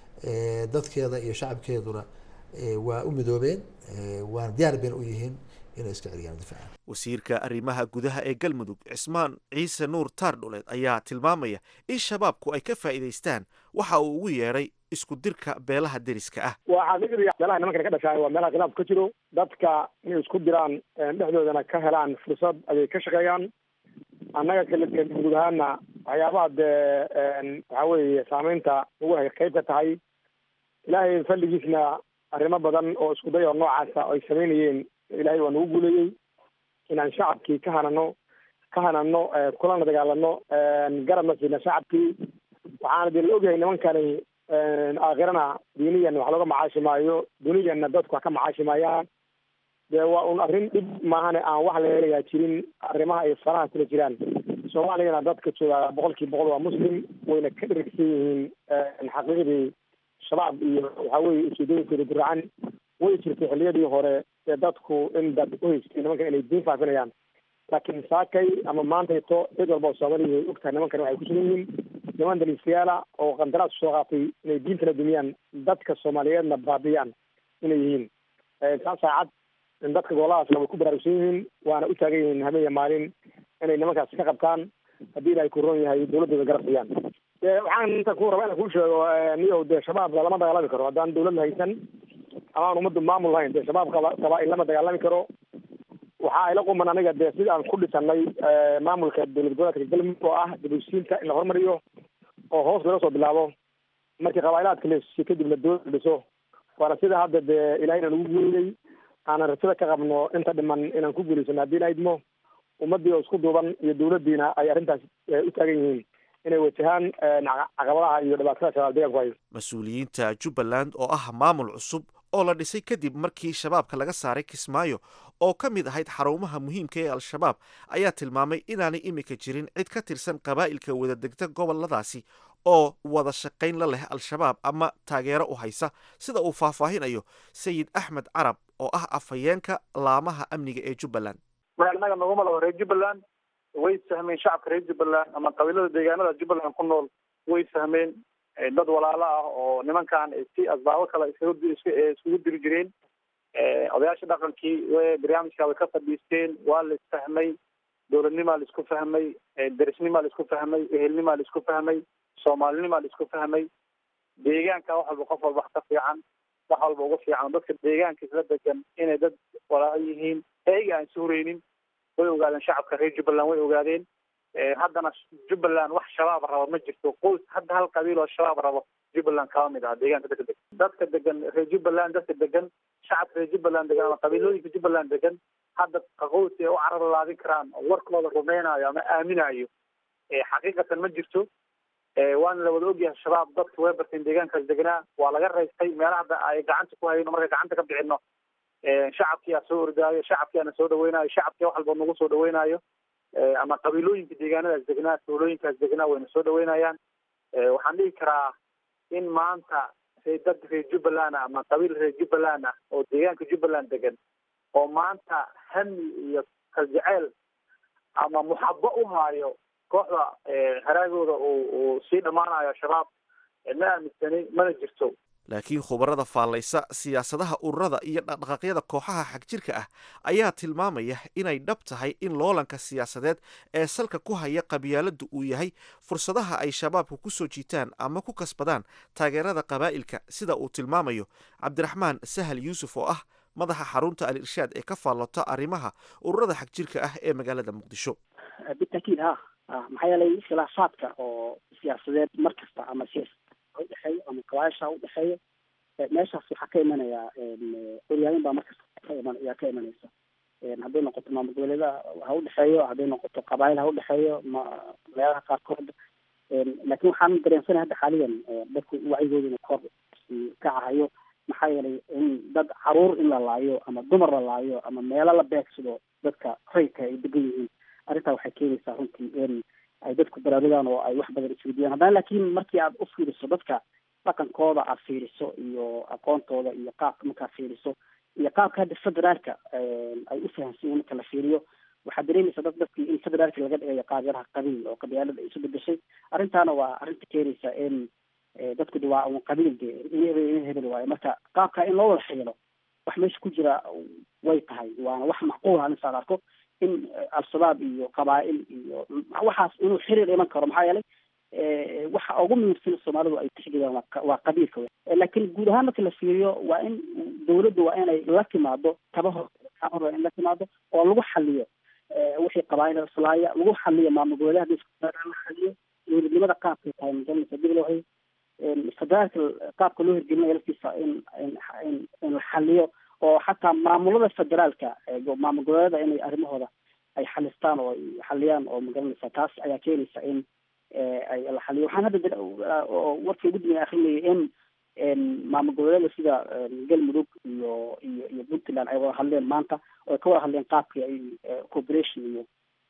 dadkeeda iyo shacabkeeduna waa u midoobeen waana diyaar bayna u yihiin inay iska celiyaan difaacan wasiirka arrimaha gudaha ee galmudug cismaan ciise nuur taardhuleed ayaa tilmaamaya in shabaabku ay ka faa'iidaystaan waxa uu ugu yeedhay isku dirka beelaha deriska ah waa xaqiiqdii meelaha nimankan ka dhashaay waa meelaha khilaaf ka jiro dadka inay isku diraan dhexdoodana ka helaan fursad ayay ka shaqeeyaan annaga kale galmudug ahaana waxyaabaha dee waxa weeye saameynta ugu hay qayb ka tahay ilaahay falligiisna arrimo badan oo isku day oo noocaasa ay samaynayeen ilaahay waa nagu guuleeyey inaan shacabkii ka hanano ka hanano kulana dagaalano garabna siina shacabkii waxaana dee la ogyahay nimankani aakhirana diiniyan wax looga macaashi maayo duniyanna dadku wax ka macaashi maayaan dee waa un arrin dhib maahane aan wax laleeyaa jirin arrimaha ay faraha kula jiraan soomaaliyana dadka jooga boqol kiiba boqol waa muslim wayna ka dhergsan yihiin xaqiiqdii shabaab iyo waxa weye ujeedooyinkooda guracan way jirtay xilliyadii hore ee dadku in dad uhaystay nimankan inay diin faafinayaan laakiin saakay ama maantayto cid walba oo soomaaliya way ogtahay nimankan waxay ku sugan yihiin niman daliistayaala oo qandaraas soo qaatay inay diintana dumiyaan dadka soomaaliyeedna baabiyaan inay yihiin saa saacad in dadka goboladaasna way ku baraarugsan yihiin waana u taagan yihiin habeen iyo maalin inay nimankaas ka qabtaan haddii ilaahay ku roon yahay dawladdooda garab siiyaan waxaan inta ku raba inaan kuu sheego niyow dee shabaabka lama dagaalami karo haddaan dawlad haysan ama aan ummaddu maamul lahayn dee shabaab qabaa-il lama dagaalami karo waxa ayla quman aniga dee sida aan ku dhisanay maamulka dowlad goboleedka galmudug oo ah dibushiinta in la horumariyo oo hoos laga soo bilaabo markii qabaa'ilaadka la heshiiyo kadibna dowlad dhiso waana sida hadda dee ilaahayna nagu guuriyey aanan rajada ka qabno inta dhiman inaan ku guulaysano haddii la idmo ummaddii oo isku duuban iyo dowladdiina ay arrintaas u taagan yihiin inay wajahaan caqabadaha iyo dhibaatada shabaab deegaanku hayo mas-uuliyiinta jubbaland oo ah maamul cusub oo la dhisay kadib markii shabaabka laga saaray kismaayo oo ka mid ahayd xarumaha muhiimka ee al-shabaab ayaa tilmaamay inaanay iminka jirin cid ka tirsan qabaa'ilka wada degta goboladaasi oo wada shaqayn la leh al-shabaab ama taageero u haysa sida uu faahfaahinayo sayid axmed carab oo ah afhayeenka laamaha amniga ee jubbaland mar annaga naguma laho reer jubbaland way fahmeen shacabka reer jubbaland ama qabiilada deegaanada jubbaland ku nool way fahmeen dad walaalo ah oo nimankan si asbaabo kale iskugu diri jireen odayaasha dhaqankii barnaamijka way ka fadhiisteen waa la isfahmay dowladnimaa la isku fahmay derisnimaa la isku fahmay ehelnimaa la isku fahmay soomaalinimaa la isku fahmay deegaanka wax walba qof walba wax ka fiican wax walba ugu fiican dadka deegaanka isla degan inay dad walaalo yihiin eega aan suureynin way ogaadeen shacabka reer jubbaland way ogaadeen haddana jubbaland wax shabaab rabo ma jirto qoys hadda hal qabiil oo shabaab rabo jubbaland kaba mid aha deegaanka dadka degan dadka degan reer jubbaland dadka degan shacabka reer jubbaland degan ama qabiilooyinka jubbaland degan hadda qoys ay u carar laadin karaan oo warkooda rumeynayo ama aaminayo xaqiiqatan ma jirto waana la wada ogyahay shabaab dadka way barteen deegaankaas deganaa waa laga raystay meelaha hadda ay gacanta ku hayno markay gacanta ka bixino shacabkii aa soo ordaayo shacabkii aana soo dhaweynayo shacabkii wax walba nagu soo dhaweynayo ama qabiilooyinka deegaanadaas degnaa tuulooyinkaas degnaa wayna soo dhaweynayaan waxaan dhihi karaa in maanta dad reer jubbaland ah ama qabiil reer jubbaland ah oo deegaanka jubbaland degan oo maanta hami iyo kaljeceyl ama muxabo u haayo kooxda haraagooda uu sii dhammaanayo shabaab ma aaminsani mana jirto laakiin khubarada faallaysa siyaasadaha ururada iyo dhaqdhaqaaqyada kooxaha xagjirka ah ayaa tilmaamaya inay dhab tahay in loolanka siyaasadeed ee salka ku haya qabyaaladdu uu yahay fursadaha ay shabaabku ku soo jiitaan ama ku kasbadaan taageerada qabaa'ilka sida uu tilmaamayo cabdiraxmaan sahal yuusuf oo ah madaxa xarunta al irshaad ee ka faallota arrimaha ururada xagjirka ah ee magaalada muqdisho bitakiid ha maxaa yeelay khilaafaadka oo siyaasadeed mar kasta ama siyaasa udhexeeyo ama kabaasha udhexeeyo meeshaas waxaa ka imanayaa horyaalin baa markasta ka iman ayaa ka imanaysa hadday noqoto maamul goboleeda ha udhexeeyo hadday noqoto qabaayil ha udhexeeyo ma meelaha qaarkood laakiin waxaan dareensanahay hadda xaaliyan dadku wacyigooduna kor kacahayo maxaa yeelay in dad caruur in la laayo ama dumar la laayo ama meelo la beegsado dadka rayka ay degan yihiin arrintaa waxay keenaysaa runtii in ay dadku baraarugaan oo ay wax badan isweydiiyaan haddana laakiin markii aad u fiiriso dadka dhaqankooda aad fiiriso iyo aqoontooda iyo qaabka markaad fiiriso iyo qaabka hadda federaalka ay u fahamsan yihin marka la fiiriyo waxaad dareemaysaa dad dadkii in federaalka laga dhigayo qaabiyadaha qabiil oo qabyaalada ay isu bedeshay arrintaana waa arrinta keenaysa in dadku de waa un qabiil de in hebel waayo marka qaabka in loo wada xiilo wax meesha ku jira way tahay waana wax macquul ah insaad arko in al-shabaab iyo qabaa'il iyo waxaas inuu xiriir iman karo maxaa yeelay waxa ugu muhiimsan soomaalidu ay tixgeliyaan waa qabiilka w laakiin guud ahaan marka la fiiriyo waa in dawladdu waa inay la timaado tabaho in la timaado oo lagu xaliyo wixii qabaa'il islaaya lagu xaliyo maamul goboleedaha la xaliyo dowladnimada qaabkay tahay majalisa dib loo federaalka qaabka loo hirgelinayo laftiisa in in in la xaliyo oo xataa maamulada federaalka maamul goboleeda inay arrimahooda ay xalistaan oo ay xaliyaan oo magaranaysa taas ayaa keenaysa in ay la xaliyo waxaan hadda warkii ugu dambeya akrinayay in maamul goboleeda sida galmudug iyo iyo iyo puntland ay wada hadleen maanta oo ay ka wada hadleen qaabkii ay cooperation iyo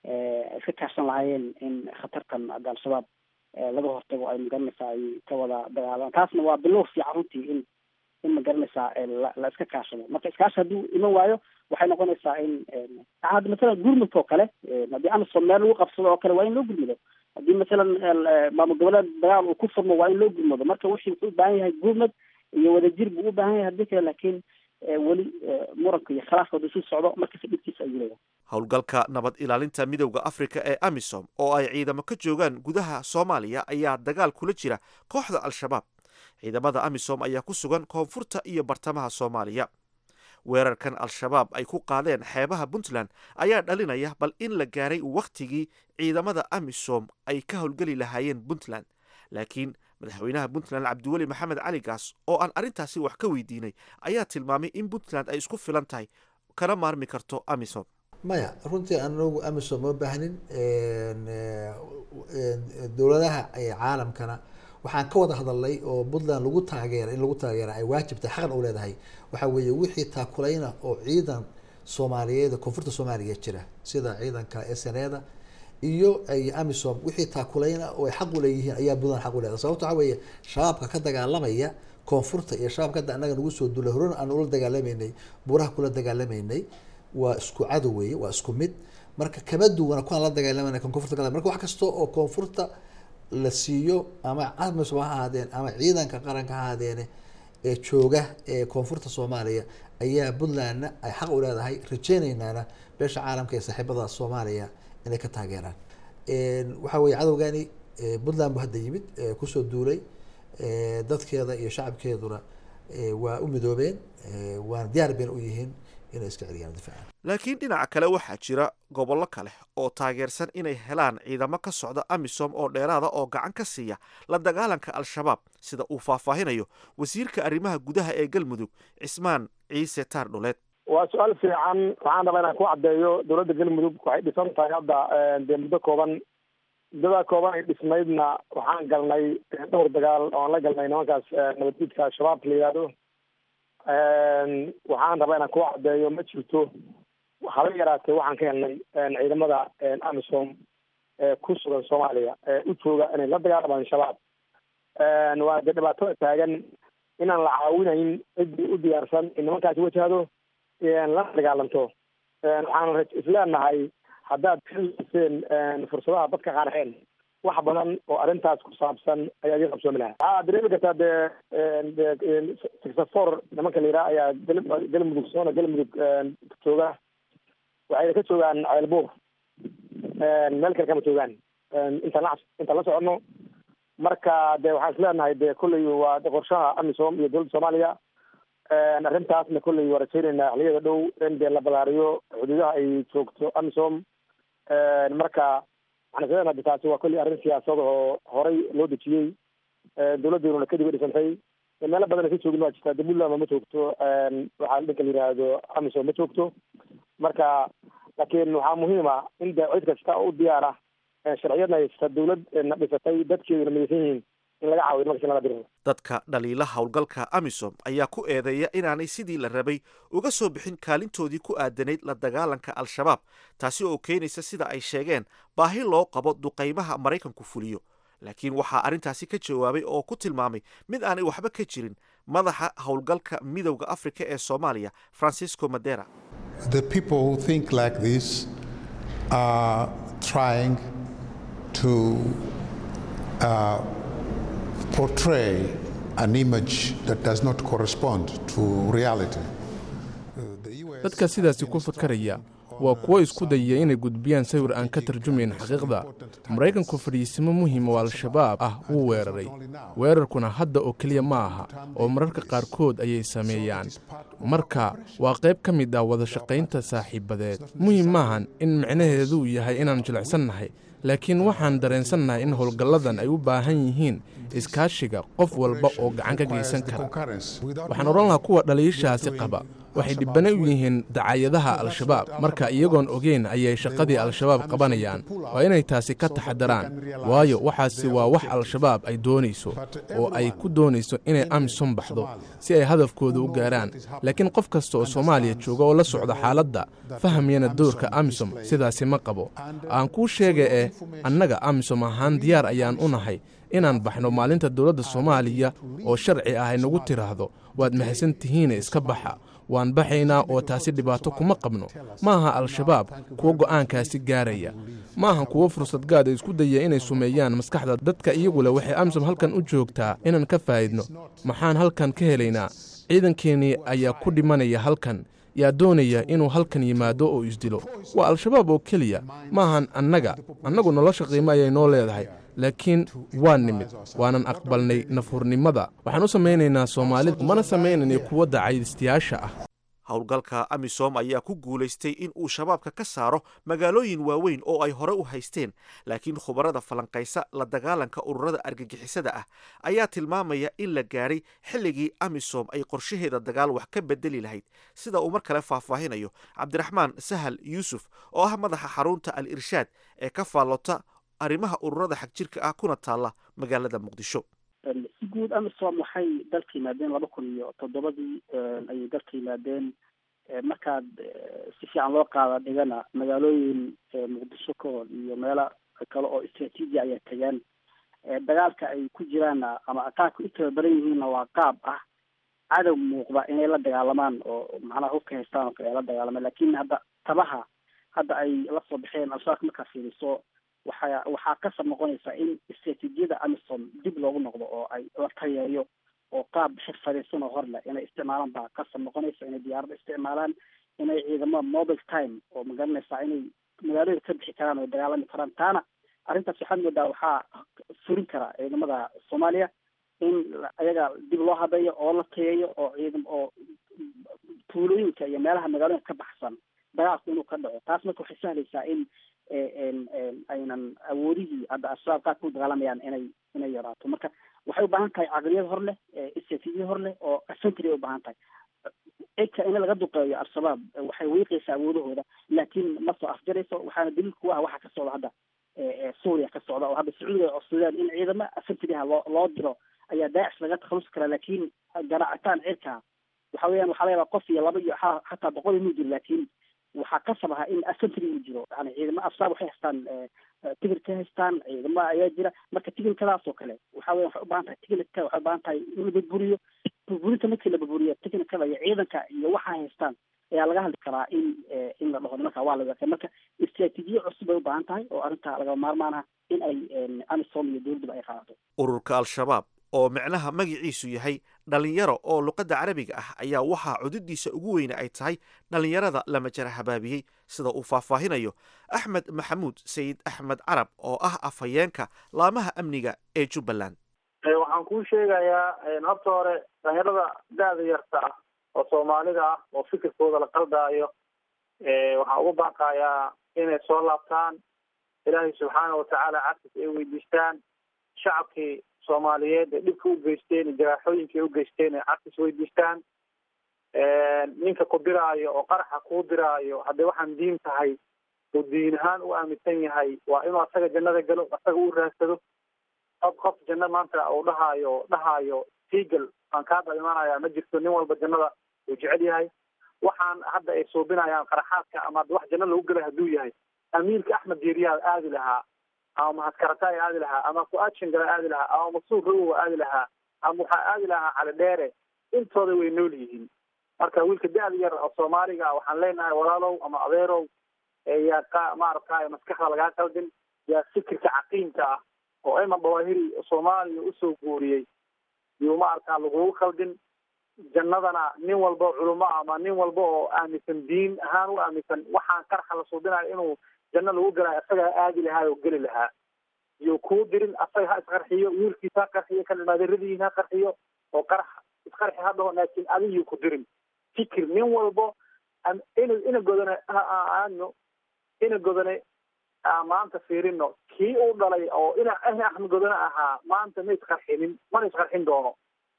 ay ka kaashan lahaayeen in khatartan hadda al-shabaab laga hortago ay magaranaysaa ay ka wada dagaalaan taasna waa bilow fiican runtii in in magaranaysaa la iska kaashado marka iskaashi hadduu iman waayo waxay noqonaysaa in hadda masalan gurmudka oo kale haddii amisom meel lagu qabsado oo kale waa in loo gurmudo haddii masalan maamul goboleed dagaal uu ku furmo waa in loo gurmado marka wixii wuxuu u baahan yahay gurmad iyo wadajir buu u baahan yahay haddii kale laakiin weli muranka iyo khilaafka hadduu sii socdo markasta dhibkiisa ayuu leeyahay howlgalka nabad ilaalinta midowda afrika ee amisom oo ay ciidamo ka joogaan gudaha soomaaliya ayaa dagaal kula jira kooxda al-shabaab ciidamada amisom ayaa ku sugan koonfurta iyo bartamaha soomaaliya weerarkan al-shabaab ay ku qaadeen xeebaha puntland ayaa dhalinaya bal in la gaaray wakhtigii ciidamada amisom ay ka howlgeli lahaayeen puntland laakiin madaxweynaha puntland cabdiweli maxamed cali gaas oo aan arrintaasi wax ka weydiinay ayaa tilmaamay in puntland ay isku filan tahay kana maarmi karto amisom maya runtii anagu amisom ma baahnin dowladaha caalamkana waxaan ka wada hadalnay oo puntland lagu taageera in lagu taageera ay waajibtay xaqan u leedahay waxaa weeye wixii taakulayna oo ciidan soomaaliyeed koonfurta soomaaliya jira sida ciidanka sneda iyo ay amisom wixii taakulayna oo ay xaq u leeyihiin ayaa puntland xaq u leedahay sababto waxaa weeye shabaabka ka dagaalamaya koonfurta iyo shabaabka hadda annaga nagu soo duulay horena aan ula dagaalamaynay buuraha kula dagaalamaynay waa isku cadow weeye waa isku mid marka kama duwana kuwaan la dagaalamayna kan koonfurta ka marka wax kasta oo koonfurta la siiyo ama amisom ha ahaadeen ama ciidanka qaranka ha ahaadeene ee jooga ee koonfurta soomaaliya ayaa puntlandna ay xaq u leedahay rajeynaynaana beesha caalamka ee saaxiibada soomaaliya inay ka taageeraan waxaa weeye cadowgani puntland bu hadda yimid kusoo duulay dadkeeda iyo shacabkeeduna waa u midoobeen waana diyaar bayna u yihiin inay iska celiyaan difaacan laakiin dhinaca kale waxaa jira gobollo kale oo taageersan inay helaan ciidamo ka socda amisom oo dheeraada oo gacan ka siiya la dagaalanka al-shabaab sida uu faahfaahinayo wasiirka arrimaha gudaha ee galmudug cismaan ciise taar dhuleed waa su-aal fiican waxaan rabaa inaan ku caddeeyo dowladda galmudug waxay dhisan tahay hadda dee muddo kooban muddadaa kooban ay dhismaydna waxaan galnay dhowr dagaal oan la galnay nimankaas nabadgudka al-shabaab la yihahdo waxaan rabaa inaan ku caddeeyo ma jirto haba yaraatee waxaan ka helnay ciidamada amisom ee ku sugan soomaaliya ee u jooga inay la dagaalamaan shabaab waa dee dhibaato taagan inaan la caawinayn ciddii u diyaarsan in nimankaasi wajahdo lana dagaalanto waxaan isleenahay haddaad kalaseen fursadaha dadka qaarxeen wax badan oo arrintaas ku saabsan ayaa idin qabsoomi lahaa waxaa dareemi kartaa dee sixafor nimanka la yidhaha ayaa gal- galmudug soona galmudug jooga waxayna ka joogaan ceelbuur meel kale kama joogaan intaan la intaan la soconno marka de waxaan isleenahay de kolley waa qorshaha amisom iyo dowladda soomaaliya arrintaasna kolley waa rajaynaynaa xiliyada dhow in dee la balaariyo xuduudaha ay joogto amisom marka waxaan isleenahay de taasi waa kolley arrin siyaasad oo horay loo dejiyey dowladdeeduna kadib ay dhisantay meelo badan ka joogin waa jirtaa de puntland ma joogto waxaa dhanka la yidhaahdo amisom ma joogto marka laakiin waxaa muhiima in de cid kasta u diyaara sharciyadna haysta dowlad na dhisatay dadkeeduna midaysan yihiin in laga caawiyo markasi lala diro dadka dhaliila howlgalka amisom ayaa ku eedeeya inaanay sidii la rabay uga soo bixin kaalintoodii ku aadanayd la dagaalanka al-shabaab taasi oo keenaysa sida ay sheegeen baahi loo qabo duqaymaha maraykanku fuliyo laakiin waxaa arrintaasi ka jawaabay oo ku tilmaamay mid aanay waxba ka jirin madaxa howlgalka midowda afrika ee soomaaliya francisco madera The people who think like this are trying to uh, portray an image that does not correspond to reality. dadka sidaasi ku fakaraya waa kuwo isku dayaya inay gudbiyaan sawir aan ka tarjumayn xaqiiqda maraykanku fadhiisimo muhiim oo al-shabaab ah wuu weeraray weerarkuna hadda oo keliya ma aha oo mararka qaarkood ayay sameeyaan marka waa qayb ka mid ah wada shaqaynta saaxiibadeed muhiim maahan in micnaheedu yahay inaan jilicsannahay laakiin waxaan dareensannahay in howlgalladan ay u baahan yihiin iskaashiga qof walba oo gacan ka geysan kara waxaan odhan lahaa kuwa dhaliishaasi qaba waxay dhibbana u yihiin dacaayadaha al-shabaab marka iyagoon ogeyn ayay shaqadii al-shabaab qabanayaan waa inay taasi ka taxadaraan waayo waxaasi waa wax al-shabaab ay doonayso oo ay ku doonayso inay amisom baxdo si ay hadafkooda u gaaraan laakiin qof kasta oo soomaaliya jooga oo la socda xaaladda fahamyana doorka amisom sidaasi ma qabo aan kuu sheega eh annaga amisom ahaan diyaar ayaan u nahay inaan baxno maalinta dowladda soomaaliya oo sharci ah ay nagu tiraahdo waad mahadsan tihiine iska baxa waan baxaynaa oo taasi dhibaato kuma qabno maaha al-shabaab kuwo go'aankaasi gaaraya maaha kuwo fursad gaad isku daya inay sumeeyaan maskaxda dadka iyagule waxay amisom halkan u joogtaa inaan ka faa'idno maxaan halkan ka helaynaa ciidankeennii ayaa ku dhimanaya halkan yaa doonaya inuu halkan yimaado oo isdilo waa al-shabaab oo keliya maahan annaga annagu nolosha qiimo ayay noo leedahay laakiin waa nimid waanan aqbalnay nafurnimada waxaan u samaynaynaa soomaalida mana samaynayna kuwa dacaydistayaasha ah howlgalka amisom ayaa ku guulaystay in uu shabaabka ka saaro magaalooyin waaweyn oo ay hore u haysteen laakiin khubarada falanqaysa la dagaalanka ururada argagixisada ah ayaa tilmaamaya in la gaadhay xilligii amisom ay qorshaheeda dagaal wax ka bedeli lahayd sida uu mar kale faahfaahinayo cabdiraxmaan sahal yuusuf oo ah madaxa xarunta al irshaad ee ka faallota arrimaha ururada xagjirka ah kuna taalla magaalada muqdisho si guud amisom waxay dalka yimaadeen laba kun iyo toddobadii ayay dalka yimaadeen markaad si fiican loo qaada dhigana magaalooyin muqdisho ka hor iyo meelo kale oo istraatiiji ayaa tagaan dagaalka ay ku jiraanna ama qaabka u tababaran yihiinna waa qaab ah cadow muuqda inay la dagaalamaan oo macnaha hubka haystaan oo kale ay la dagaalamaan lakin hadda tabaha hadda ay la soo baxeen al-shabaabka markaa fiiriso waxaa waxaa kasab noqonaysa in istraatiijiyada amisom dib loogu noqdo oo ay la tayeeyo oo qaab xirfadaysan oo hor leh inay isticmaalaan baa kasab noqonaysa inay diyaarada isticmaalaan inay ciidamo mobile time oo magaranaysaa inay magaalada ka bixi karaan oo dagaalami karaan taana arrintaas waxaad moodaa waxaa furin kara ciidamada soomaaliya in ayaga dib loo habeeyo oo la tayeeyo oo ciidam oo tuulooyinka iyo meelaha magaalooyinka ka baxsan dagaalku inuu ka dhaco taas marka waxay sahlaysaa in aynan awoodihii hadda al-shabaab qaabka u dagaalamayaan inay inay yaraato marka waxay u baahan tahay caqliyad hor leh istraatiijiyad hor leh oo afentry ay u baahan tahay cidka in laga duqeeyo al-shabaab waxay wiiqaysaa awoodahooda laakiin ma soo afjarayso waxaana daliil ku ah waxa ka socda hadda suuriya ka socda oo hadda sacuudiga oo codsadeen in ciidamo afentryha loo loo diro ayaa daacish laga takhalusi karaa laakiin garaacitaan cirka waxa weeyaan waxaa laga yaabaa qof iyo laba iyo xataa boqol inuu jiro laakiin waxaa kasab ahaa in afentry uu jiro yani ciidamo afsaab waxay haystaan tigir ka haystaan ciidamo ayaa jira marka tigirkadaas oo kale waxa weya waxay u baahan tahay tigirka waxay u baahan tahay in la burburiyo burburinta markii la burburiyo tigirkada iyo ciidanka iyo waxaa haystaan ayaa laga hadli karaa in in la dhaho nimanka waa la weeqay marka istraatiijiye cusub bay u baahan tahay oo arrinta lagama maarmaan ah in ay amisom iyo dowladduba ay qaadato ururka al-shabaab oo micnaha magaciisu yahay dhallinyaro oo luqadda carabiga ah ayaa waxaa cududiisa ugu weyne ay tahay dhallinyarada lama jara habaabiyey sida uu faahfaahinayo axmed maxamuud sayid axmed carab oo ah afhayeenka laamaha amniga ee jubbaland waxaan kuu sheegayaa habta hore dhalinyarada da-da yarta ah oo soomaalida ah oo fikirkooda la qaldaayo waxaan ugu baaqayaa inay soo laabtaan ilaahay subxaana watacaala cafis ay weydiistaan shacabkii soomaaliyeed ee dhibka u geysteen iyo jaraaxooyinkai u geysteen ay cafis weydiistaan ninka ku diraayo oo qaraxa kuu diraayo haddii waxaan diin tahay uu diin ahaan u aaminsan yahay waa inuu asaga jannada galo asaga u raadsado qof qof janno maanta uu dhahaayo dhahaayo tiigal aan kaa dhalimanaya ma jirto nin walba jannada uu jecel yahay waxaan hadda ay suubinayaan qaraxaadka ama wax janno lagu gelay hadduu yahay amiirka axmed diiriyaa aadi lahaa ama mahadkarataay aadi lahaa ama ku-aad gala aadi lahaa ama masuur rowowa aadi lahaa ama waxaa aadi lahaa cali dheere intooda way nool yihiin marka wiilka da-da yar oo soomaaliga ah waxaan leenahay walaalow ama adeerow yaa ka maaragtay maskaxda lagaa qaldin yaa fikirka caqiimka ah oo ayman dawaahiri soomaaliya usoo guuriyey yuu maaragtaa lagugu qaldin jannadana nin walba culimo ama nin walba oo aaminsan diin ahaan u aaminsan waxaan qarxa la suubinayo inuu janno lagu galayo asagaa aadi lahaa oo geli lahaa iyo kuu dirin asaga ha isqarxiyo wiilkiisa ha qarxiyo kan imaadaradiin ha qarxiyo oo qarax isqarxi ha dhaho laakiin adigii ku dirin fikir nin walbo ina ina godane ha aadno ina godane maanta fiirino kii uu dhalay oo ina axmed godane ahaa maanta ma isqarxinin mana isqarxin doono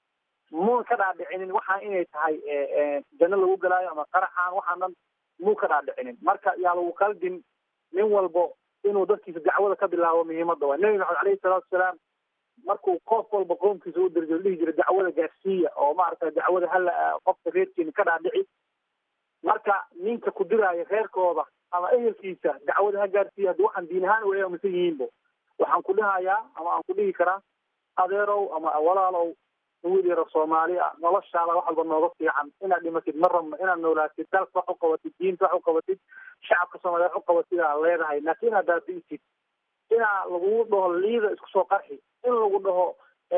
muu ka dhaadhicinin waxaa inay tahay janno lagu galaayo ama qaraxaan waxaan dhan muu ka dhaadhicinin marka yaa lagu qaldin nin walbo inuu dadkiisa dacwada ka bilaabo muhiimada waa nebi maxamed alayhi salaatu wasalaam markuu qof walba qoomkiisa u dirjo dhihi jira dacwada gaarsiiya oo maaragta dacwada hala qofka reerkiina ka dhaadhici marka ninka ku diraayo reerkooda ama ehelkiisa dacwada ha gaarsiiya haddii waxaan diin ahaan way aaminsan yihiinbo waxaan ku dhahayaa ama aan ku dhihi karaa adeerow ama walaalow wiil yaro soomaali ah noloshaada wax walba nooga fiican inaad dhimatid ma rabno inaad noolaatid dalka wax u qabatid diinta wax u qabatid shacabka soomaaliya wax u qabatid aad leedahay laakiin inaad baabi'isid inaa lagugu dhaho liida isku soo qarxi in lagu dhaho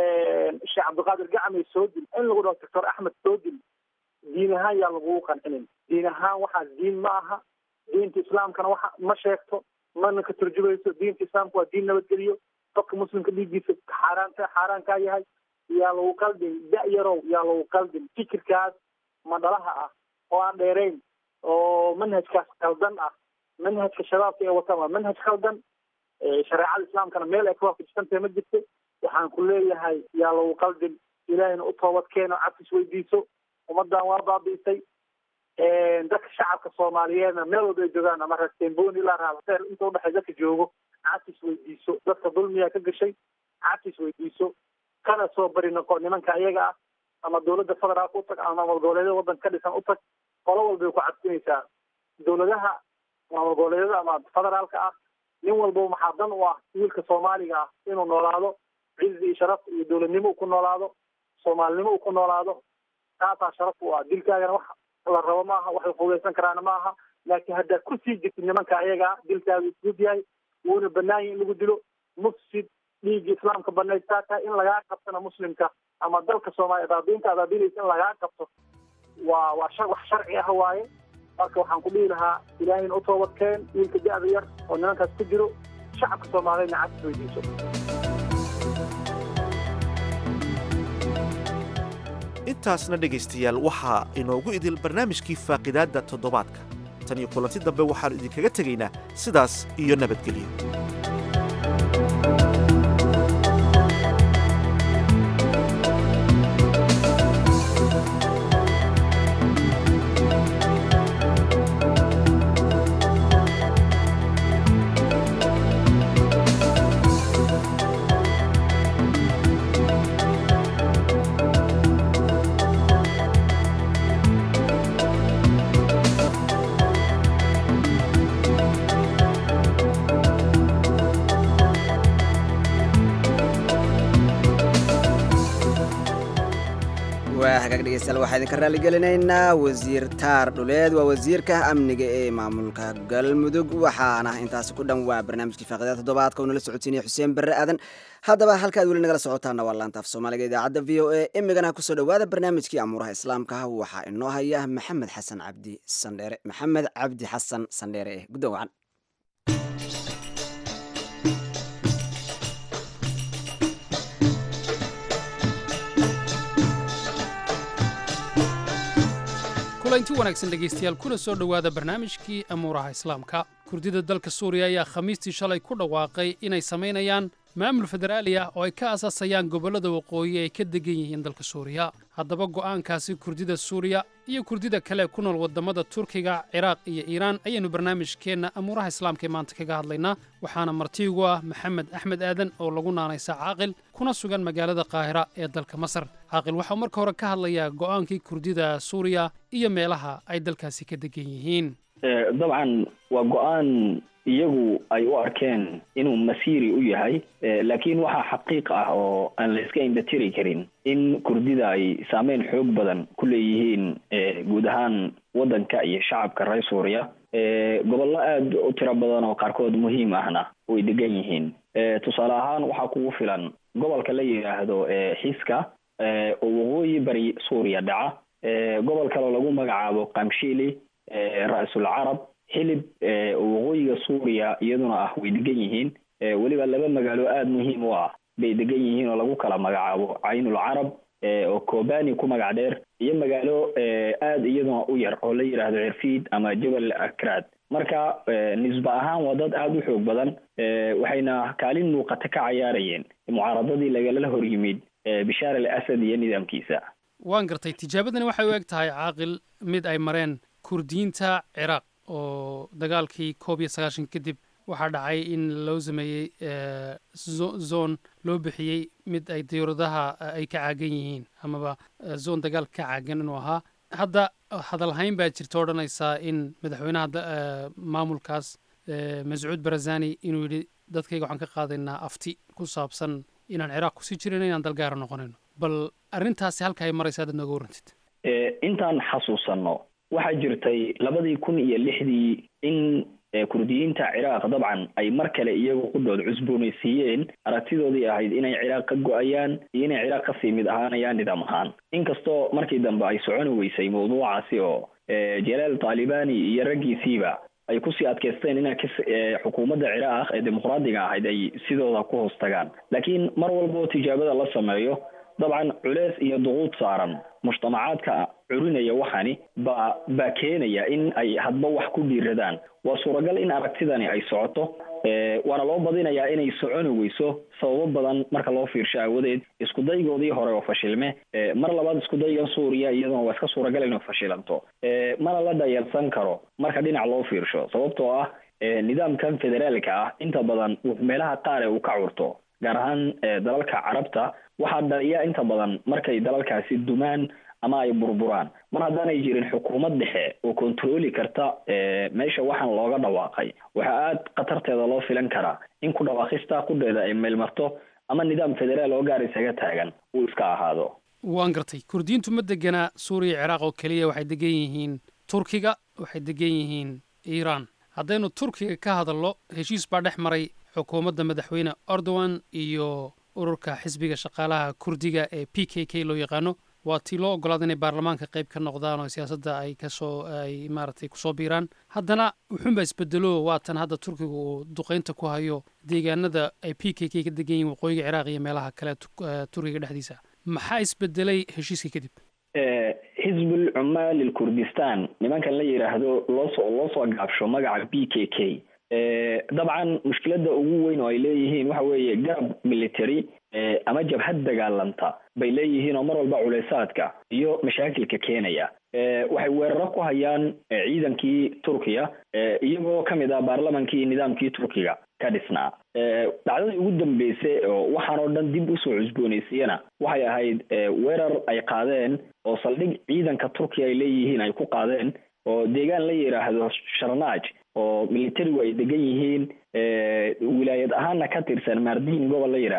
sheekh cabdiqaadir gacmay soo dil in lagu dhaho doctor axmed soo dil diin ahaan yaa lagugu qancinin diin ahaan waxaas diin ma aha diinta islaamkana waxa ma sheegto mana ka turjumayso diinta islaamka waa diin nabadgeliyo qofka muslimka dhiiggiisa xaaraanta xaaraankaa yahay yaa lagu qaldin da-yarow yaa lagu qaldin fikirkaas madhalaha ah oo aan dheerayn oo manhajkaas qaldan ah manhajka shabaabka ee wataan waa manhaj qaldan shareecada islaamkana meel ay ka waafajsantahay ma jirto waxaan ku leeyahay yaa lagu qaldin ilaahayna u toobad keeno cabsis weydiiso ummadan waa baabi'isay dadka shacabka soomaaliyeedna meel walba ay joogaan ama reertemboni ilaa raabseer inta udhexay dadka joogo cabsis weydiiso dadka dulmiyaa ka gashay cabsis weydiiso kana soo bari noqo nimanka iyaga ah ama dawladda federaalka utag ama maamul goboleedyada waddanka ka dhisan utag qolo walbay ku cadsinaysaa dawladaha maamul goboleedyada ama federaalka ah nin walba maxaa dan u ah wiilka soomaaliga ah inuu noolaado cizi iyo sharaf iyo dowladnimo uu ku noolaado soomaalinimo uu ku noolaado taasaa sharaf u ah dilkaagana wax la rabo maaha wax la fudaysan karaana maaha laakiin haddaad ku sii jirtid nimanka iyaga ah dilkaagu isgud yahay wuuna banaan yahi in lagu dilo mufsid dhiigga islaamka banaystaa tahay in lagaa qabtana muslimka ama dalka soomaaliya adaabiinta adaabiinaysa in lagaa qabto waa waa shar wax sharci ah waaye marka waxaan ku dhihi lahaa ilaahayna u toobadkeen wiilka da-da yar oo nimankaas ku jiro shacabka soomaaliyedna cabsis weydiiso intaasna dhegaystayaal waxaa inoogu idil barnaamijkii faaqidaadda toddobaadka tan iyo kulanti dambe waxaannu idinkaga tegaynaa sidaas iyo nabadgelyo hagaag dhegeystayaal waxaa idinka raalligelinaynaa wasiir taar dhuleed waa wasiirka amniga ee maamulka galmudug waxaana intaasi ku dhan waa barnaamijkii faaqida toddobaadka uu nala socodsiinaya xuseen barre aadan haddaba halka aad weli nagala socotaana waa laanta af soomaaliga idaacadda v o a imigana kusoo dhowaada barnaamijkii amuuraha islaamka waxaa inoo haya maxamed xasan cabdi sandheere maxamed cabdi xasan sandheere eh guddoon wacan kulanti wanaagsan dhegaystayaal kuna soo dhowaada barnaamijkii amuuraha islaamka kurdida dalka suuriya ayaa khamiistii shalay ku dhawaaqay inay samaynayaan maamul federaali ah oo ay ka asaasayaan gobollada waqooyi ay ka degan yihiin dalka suuriya haddaba go'aankaasi kurdida suuriya iyo kurdida kale ku nool waddamada turkiga ciraaq iyo iiraan ayaynu barnaamijkeenna amuuraha islaamka ee maanta kaga hadlaynaa waxaana marti ugu ah maxamed axmed aadan oo lagu naanaysa caaqil kuna sugan magaalada qaahira ee dalka masar caaqil waxau marka hore ka hadlayaa go'aankii kurdida suuriya iyo meelaha ay dalkaasi ka degan yihiin dabcan waa go-aan iyagu ay u arkeen inuu masiiri u yahay laakiin waxaa xaqiiq ah oo aan la iska indhatiri karin in kurdida ay saameyn xoog badan ku leeyihiin guud ahaan waddanka iyo shacabka reer suuriya gobollo aada u tiro badan oo qaarkood muhiim ahna way degan yihiin tusaale ahaan waxaa kugu filan gobolka la yidhaahdo xiska oo waqooyi bari suuriya dhaca gobol kaleo lagu magacaabo kamshili ra-sul carab xilib waqooyiga suuriya iyaduna ah way degan yihiin weliba laba magaalo aada muhiim u ah bay degan yihiin oo lagu kala magacaabo caynul carab oo kobani ku magac dheer iyo magaalo aada iyaduna u yar oo la yidhaahdo cirfiid ama jabal akraad marka nisba ahaan waa dad aada u xoog badan waxayna kaalin muuqata ka cayaarayeen mucaaradadii lagala hor yimid bishaar al asad iyo nidaamkiisa waan gartay tijaabadani waxay u eg tahay caaqil mid ay mareen kurdiyiinta ciraaq oo dagaalkii koob iyo sagaashan kadib waxaa dhacay in loo sameeyey zone loo bixiyey mid ay diyuuradaha ay ka caagan yihiin amaba zone dagaal ka caagan inuu ahaa hadda hadalhayn baa jirta odhanaysaa in madaxweynaha maamulkaas mascuud barazani inuu yidhi dadkayga waxaan ka qaadaynaa afti ku saabsan inaan ciraaq kusii jirin inaan dalgaara noqonayno bal arrintaasi halka ay maraysa adaad nooga warrantid intaan xasuusanno waxaa jirtay labadii kun iyo lixdii in kurdiyiinta ciraaq dabcan ay mar kale iyagu qudhood cusboonaysiiyeen aragtidoodii ahayd inay ciraaq ka go-ayaan iyo inay ciraaq kasii mid ahaanayaan nidaam ahaan inkastoo markii dambe ay soconi weysay mawduucaasi oo jalaal taalibani iyo raggiisiiba ay kusii adkaysteen ina xukuumadda ciraaq ee dimuqraadiga ahayd ay sidooda ku hoos tagaan laakiin mar walboo tijaabada la sameeyo dabcan culeys iyo duquud saaran mujtamacaadka curinaya waxani baa baa keenaya in ay hadba wax ku dhiiradaan waa suuragal in aragtidani ay socoto waana loo badinayaa inay soconi weyso sababo badan marka loo fiirsho aawadeed iskudaygoodii hore oo fashilme mar labaad iskudaygan suuriya iyaduna waa iska suuragal inay fashilanto mana la dhayalsan karo marka dhinac loo fiirsho sababtoo ah nidaamkan federaalka ah inta badan meelaha qaar ee uu ka curto gaar ahaan dalalka carabta waxaa dhaliya inta badan markay dalalkaasi dumaan ama ay burburaan mar haddaanay jirin xukuumad dhexe oo kontrooli karta meesha waxaan looga dhawaaqay waxaa aada khatarteeda loo filan karaa in ku dhawaaqista qudheeda ay meelmarto ama nidaam federaal oo gaar isaga taagan uu iska ahaado waan gartay kurdiyiintu ma deganaa suuriya ciraaq oo keliya waxay degan yihiin turkiga waxay degan yihiin iiraan haddaynu turkiga ka hadalno heshiis baa dhex maray xukuumadda madaxweyne erdogan iyo ururka xisbiga shaqaalaha kurdiga ee p k k loo yaqaano waa tii loo ogolaada inay baarlamaanka qayb ka noqdaan oo siyaasadda ay kasoo ay maaragtay kusoo biiraan haddana wuxuunbaa isbedelo waatan hadda turkiga uu duqeynta ku hayo deegaanada ay p k k ka degan yihin waqooyiga ciraaq iyo meelaha kale turkiga dhexdiisa maxaa isbedelay heshiiska kadib xisbul cumaal ilkurdistan nimankan la yidhaahdo loosoo loo soo gaabsho magaca b k k dabcan mushkiladda ugu weyn oo ay leeyihiin waxa weeye garab military ama jabhad dagaalanta bay leeyihiin oo mar walba culeysaadka iyo mashaakilka keenaya waxay weeraro ku hayaan ciidankii turkiya iyagoo kamid ah baarlamankii nidaamkii turkiga ka dhisnaa dhacdadii ugu dambeysay oo waxaan oo dhan dib usoo cusboonaysiiyana waxay ahayd weerar ay qaadeen oo saldhig ciidanka turkiya ay leeyihiin ay ku qaadeen oo deegaan la yidhaahdo sharnaaj oo militarigu ay degan yihiin wilaayad ahaana ka tirsan maardiin gobol la yidhaahdo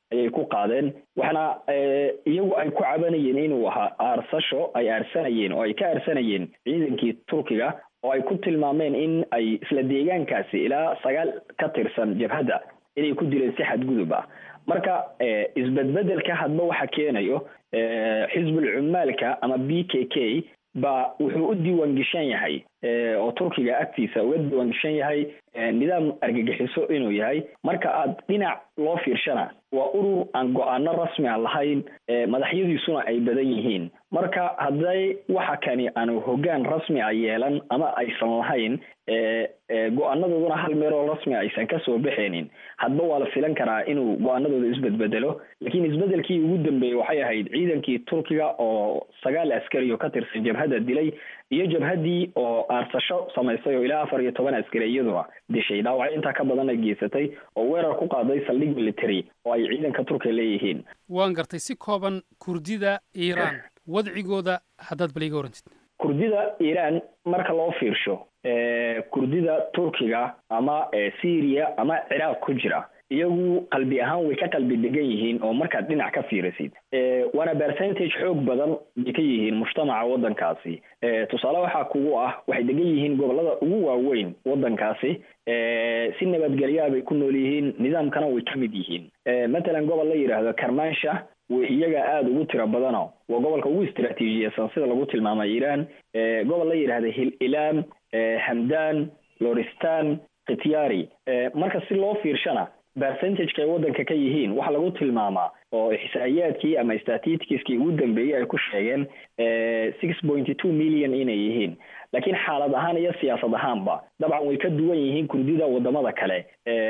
ayay ku qaadeen waxaana iyagu ay ku cabanayeen inuu ahaa aarsasho ay aarsanayeen oo ay ka aarsanayeen ciidankii turkiga oo ay ku tilmaameen in ay isla deegaankaasi ilaa sagaal ka tirsan jabhadda inay ku dileen si xadgudub ah marka isbedbedelka hadba waxa keenayo xisbul cumaalka ama b k k ba wuxuu u diiwaan geshan yahay oo turkiga agtiisa uga diiwaan geshan yahay nidaam argagixiso inuu yahay marka aad dhinac loo fiirshana waa urur aan go-aano rasmi a lahayn madaxyadiisuna ay badan yihiin marka hadday waxa kani aanu hoggaan rasmi a yeelan ama aysan lahayn go-aanadooduna hal meeloo rasmi a aysan kasoo baxaynin hadba waa la filan karaa inuu go-aanadooda isbedbedelo laakiin isbedelkii ugu dambeeyey waxay ahayd ciidankii turkiga oo sagaal askari oo ka tirsan jabhadda dilay iyo jabhaddii oo aarsasho samaysay oo ilaa afar iyo toban askari iyaduna dishay dhaawacyo intaa ka badan ay geysatay oo weerar ku qaaday saldhig military oo ay ciidanka turkiga leeyihiin waan gartay si kooban kurdida iiraan wadcigooda haddaad bal iga warantid kurdida iiraan marka loo fiirsho kurdida turkiga ama syria ama ciraaq ku jira iyagu qalbi ahaan way ka qalbi degan yihiin oo markaad dhinac ka fiirisid waana percentage xoog badan bay ka yihiin mujtamaca waddankaasi tusaale waxaa kugu ah waxay degan yihiin gobolada ugu waaweyn waddankaasi si nabadgelyaa bay ku nool yihiin nidaamkana way ka mid yihiin matalan gobol la yidhaahdo karmansha way iyaga aada ugu tiro badano waa gobolka ugu istraatiijiyeysan sida lagu tilmaamay iiraan gobol la yidhahda hil ilaam hamdan loristan khityari marka si loo fiirshana percentageka ay waddanka ka yihiin waxaa lagu tilmaamaa oo ixsaa'iyaadkii ama statistiskii ugu dambeeyey ay ku sheegeen six pointy two million inay yihiin laakiin xaalad ahaan iyo siyaasad ahaanba dabcan way ka duwan yihiin kurdida wadamada kale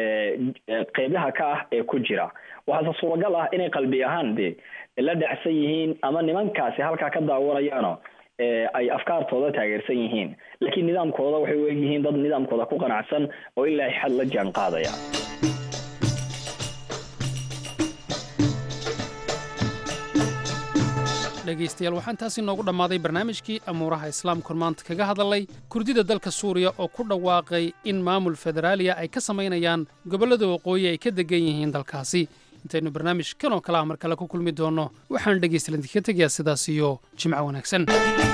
qeybaha ka ah ee ku jira waxaase suuragal ah inay qalbi ahaan de la dhacsan yihiin ama nimankaasi halkaa ka daawanayaano ay afkaartooda taageersan yihiin laakiin nidaamkooda waxay u egyihiin dad nidaamkooda ku qanacsan oo ilaa xad la jaan qaadaya dhegaystayaal waxaan taasi noogu dhammaaday barnaamijkii amuuraha islaamkun maanta kaga hadalay kurdida dalka suuriya oo ku dhawaaqay in maamul federaaliya ay ka samaynayaan gobollada waqooyi ay ka degan yihiin dalkaasi intaynu barnaamij kan oo kale ah mar kale ku kulmi doonno waxaan dhegaystayaal idinka tegayaa sidaas iyo jimco wanaagsan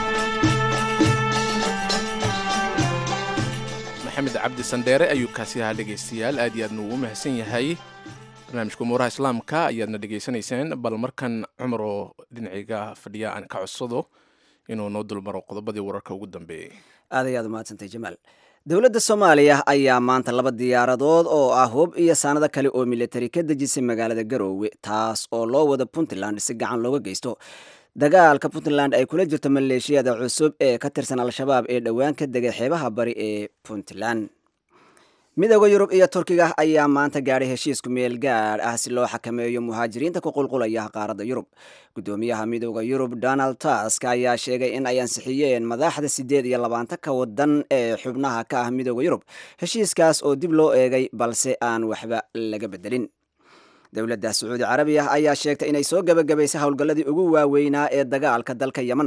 maxamed cabdi sandheere ayuu kaasi ahaa dhegaystayaal aad iyo aadna ugu mahadsan yahay barnaamijka umuuraha islaamka ayaadna dhegaysanayseen bal markan cumar oo dhinacayga fadhiya aan ka codsado inuu noo dulmaro qodobadii wararka ugu dambeeyey aad ayaad umahadsantay jamaal dowladda soomaaliya ayaa maanta laba diyaaradood oo ah hub iyo saanado kale oo militari ka dejisay magaalada garoowe taas oo loo wada puntland si gacan looga geysto dagaalka puntland ay kula jirto maleeshiyada cusub ee ka tirsan al-shabaab ee dhowaan ka degay xeebaha bari ee puntland midooda yurub iyo turkiga ayaa maanta gaadhay heshiisku meel gaadh ah si loo xakameeyo muhaajiriinta ku qulqulaya qaaradda yurub gudoomiyaha midooda yurub donald tusk ayaa sheegay in ay ansixiyeen madaxda siddeed iyo labaatanka wadan ee xubnaha ka ah midooda yurub heshiiskaas oo dib loo eegay balse aan waxba laga bedelin dowladda sacuudi carabiya ayaa sheegtay inay soo gebagabaysay howlgalladii ugu waaweynaa ee dagaalka dalka yeman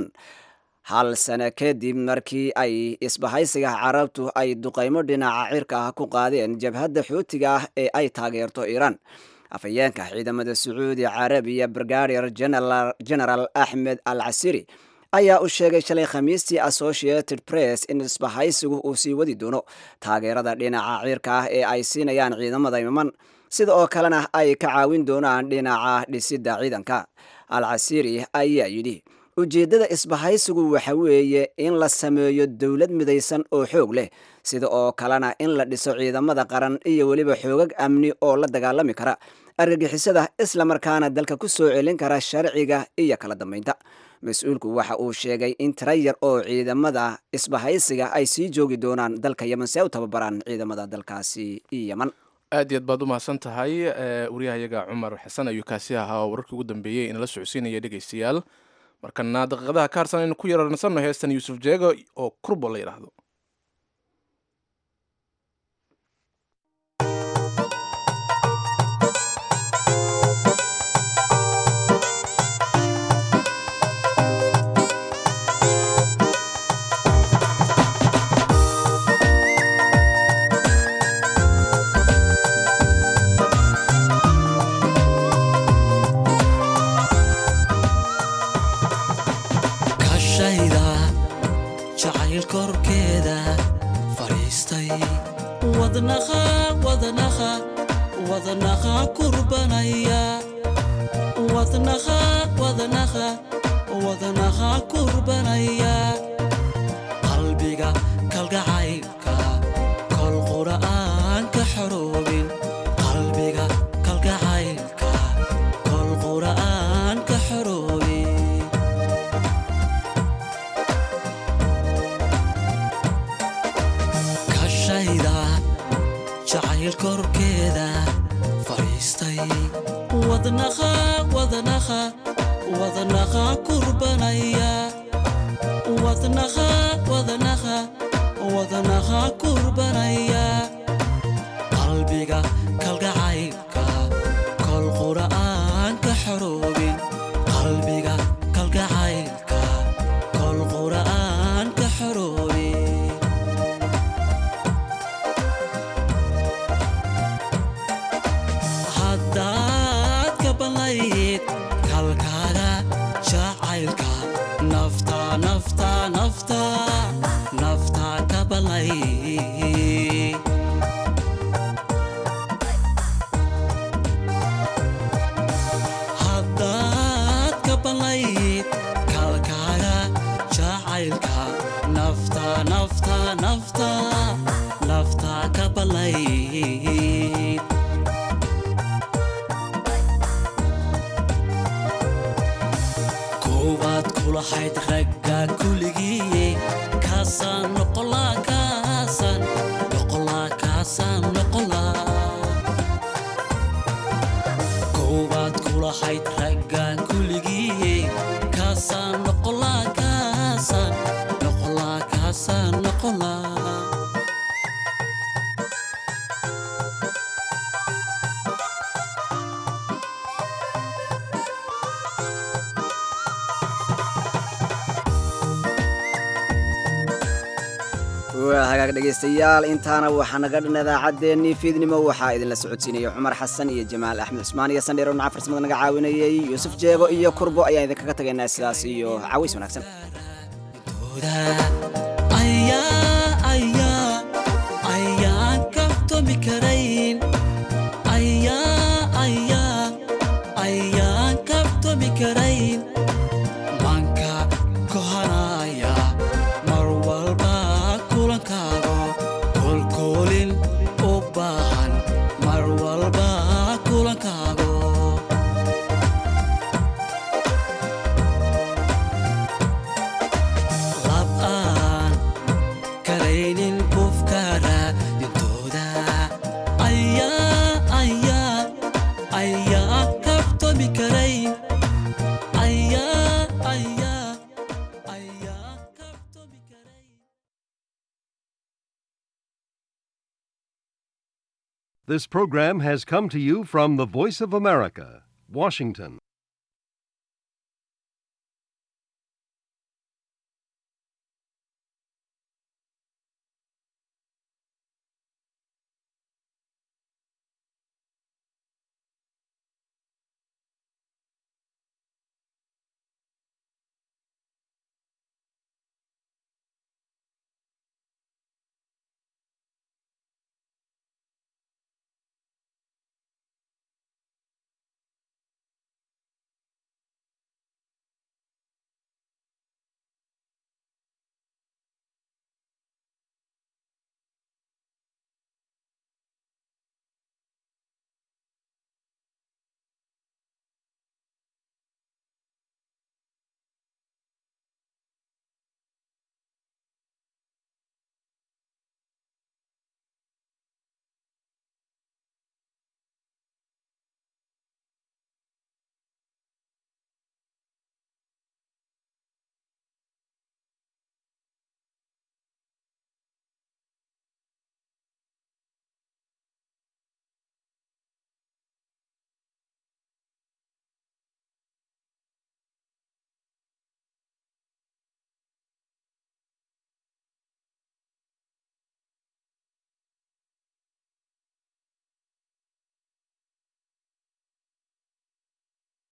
hal sano kadib markii ay isbahaysiga carabtu ay duqaymo dhinaca cirka ah ku qaadeen jabhadda xuutiga ah ee ay taageerto iiraan afhayeenka ciidamada sacuudi carabiya brigadier general axmed al casiri ayaa u sheegay shalay khamiistii associated press in isbahaysigu uu sii wadi doono taageerada dhinaca cirka ah ee ay siinayaan ciidamada yeman sida oo kalena ay ka caawin doonaan dhinaca dhisidda ciidanka al casiri ayaa yidhi ujeeddada isbahaysigu waxa weeye in la sameeyo dowlad midaysan oo xoog leh sida oo kalena in la dhiso ciidamada qaran iyo weliba xoogag amni oo la dagaalami kara argagixisada islamarkaana dalka ku soo celin kara sharciga iyo kala dambeynta mas-uulku waxa uu sheegay in tira yar oo ciidamada isbahaysiga ay sii joogi doonaan dalka yeman si ay u tababaraan ciidamada dalkaasi yeman aad iyo aad baad u mahadsan tahay waryahayaga cumar xasan ayuu kaasi ahaa oo wararkii ugu dambeeyey inala socodsiinaya dhegaystayaal markana daqiiqadaha ka harsan aynu ku yararsanno heestan yuusuf jeego oo kurbo la yidhaahdo korkeeda fadhiistay wadnaqa wadnaqa wadnaqa kurbanaya wadnaqa wadnaqa wadnaqa kurbanaya qalbiga kalgacaylka kol qura'aan ka xoroobin qalbiga kalgacaylka kol qura'aan ka xoroobin kashayda jacayl korkeeda fadhiistay wadnaqa wadnaqa wadnaqa kurbanaya wadnaqa wadnaqa wadnaqa kurbanaya qalbiga kalgacaylka kol qura'aan ka xoroobin qalbiga kalgacaylka kol qura'aan ka xoroobin haddaad ka ballayd kalkaaga jacaylka nafta nafta nafta nafta ka ballay haddaad ka ballayd kalkaaga jacaylka nafta nafta nafta nafta ka ballayd koowaad kulahayd ragga kuligii kaasaan noqolaa kaasaan noqolaa kaasaan noqolaa koowaad kulahayd ragga kuligii kaasaan noqolaa kaasaan noqolaa kaasaan noqolaa waa hagaag dhegaystayaal intaana waxaa naga dhan idaacaddeenii fiidnimo waxaa idinla socodsiinaya cumar xasan iyo jamaal axmed cusmaan iyo sandheero dhinaca farsamada naga caawinayey yuusuf jeego iyo kurbo ayaan idinkaga tagaynaa sidaas iyo caways wanaagsan ayaa ayaa ayaan kabtomi karayn ayaa ayaa ayaan kabtomi karayn manka kohanaya mar walba kulankaago kolkoolin u baahan mar walba kulankaago lab aan karaynin kufkara dhintooda ayaa ayaa ayaa kabtomi karayn ayaa ayaa ayaa This program has come to you from the Voice of America, Washington.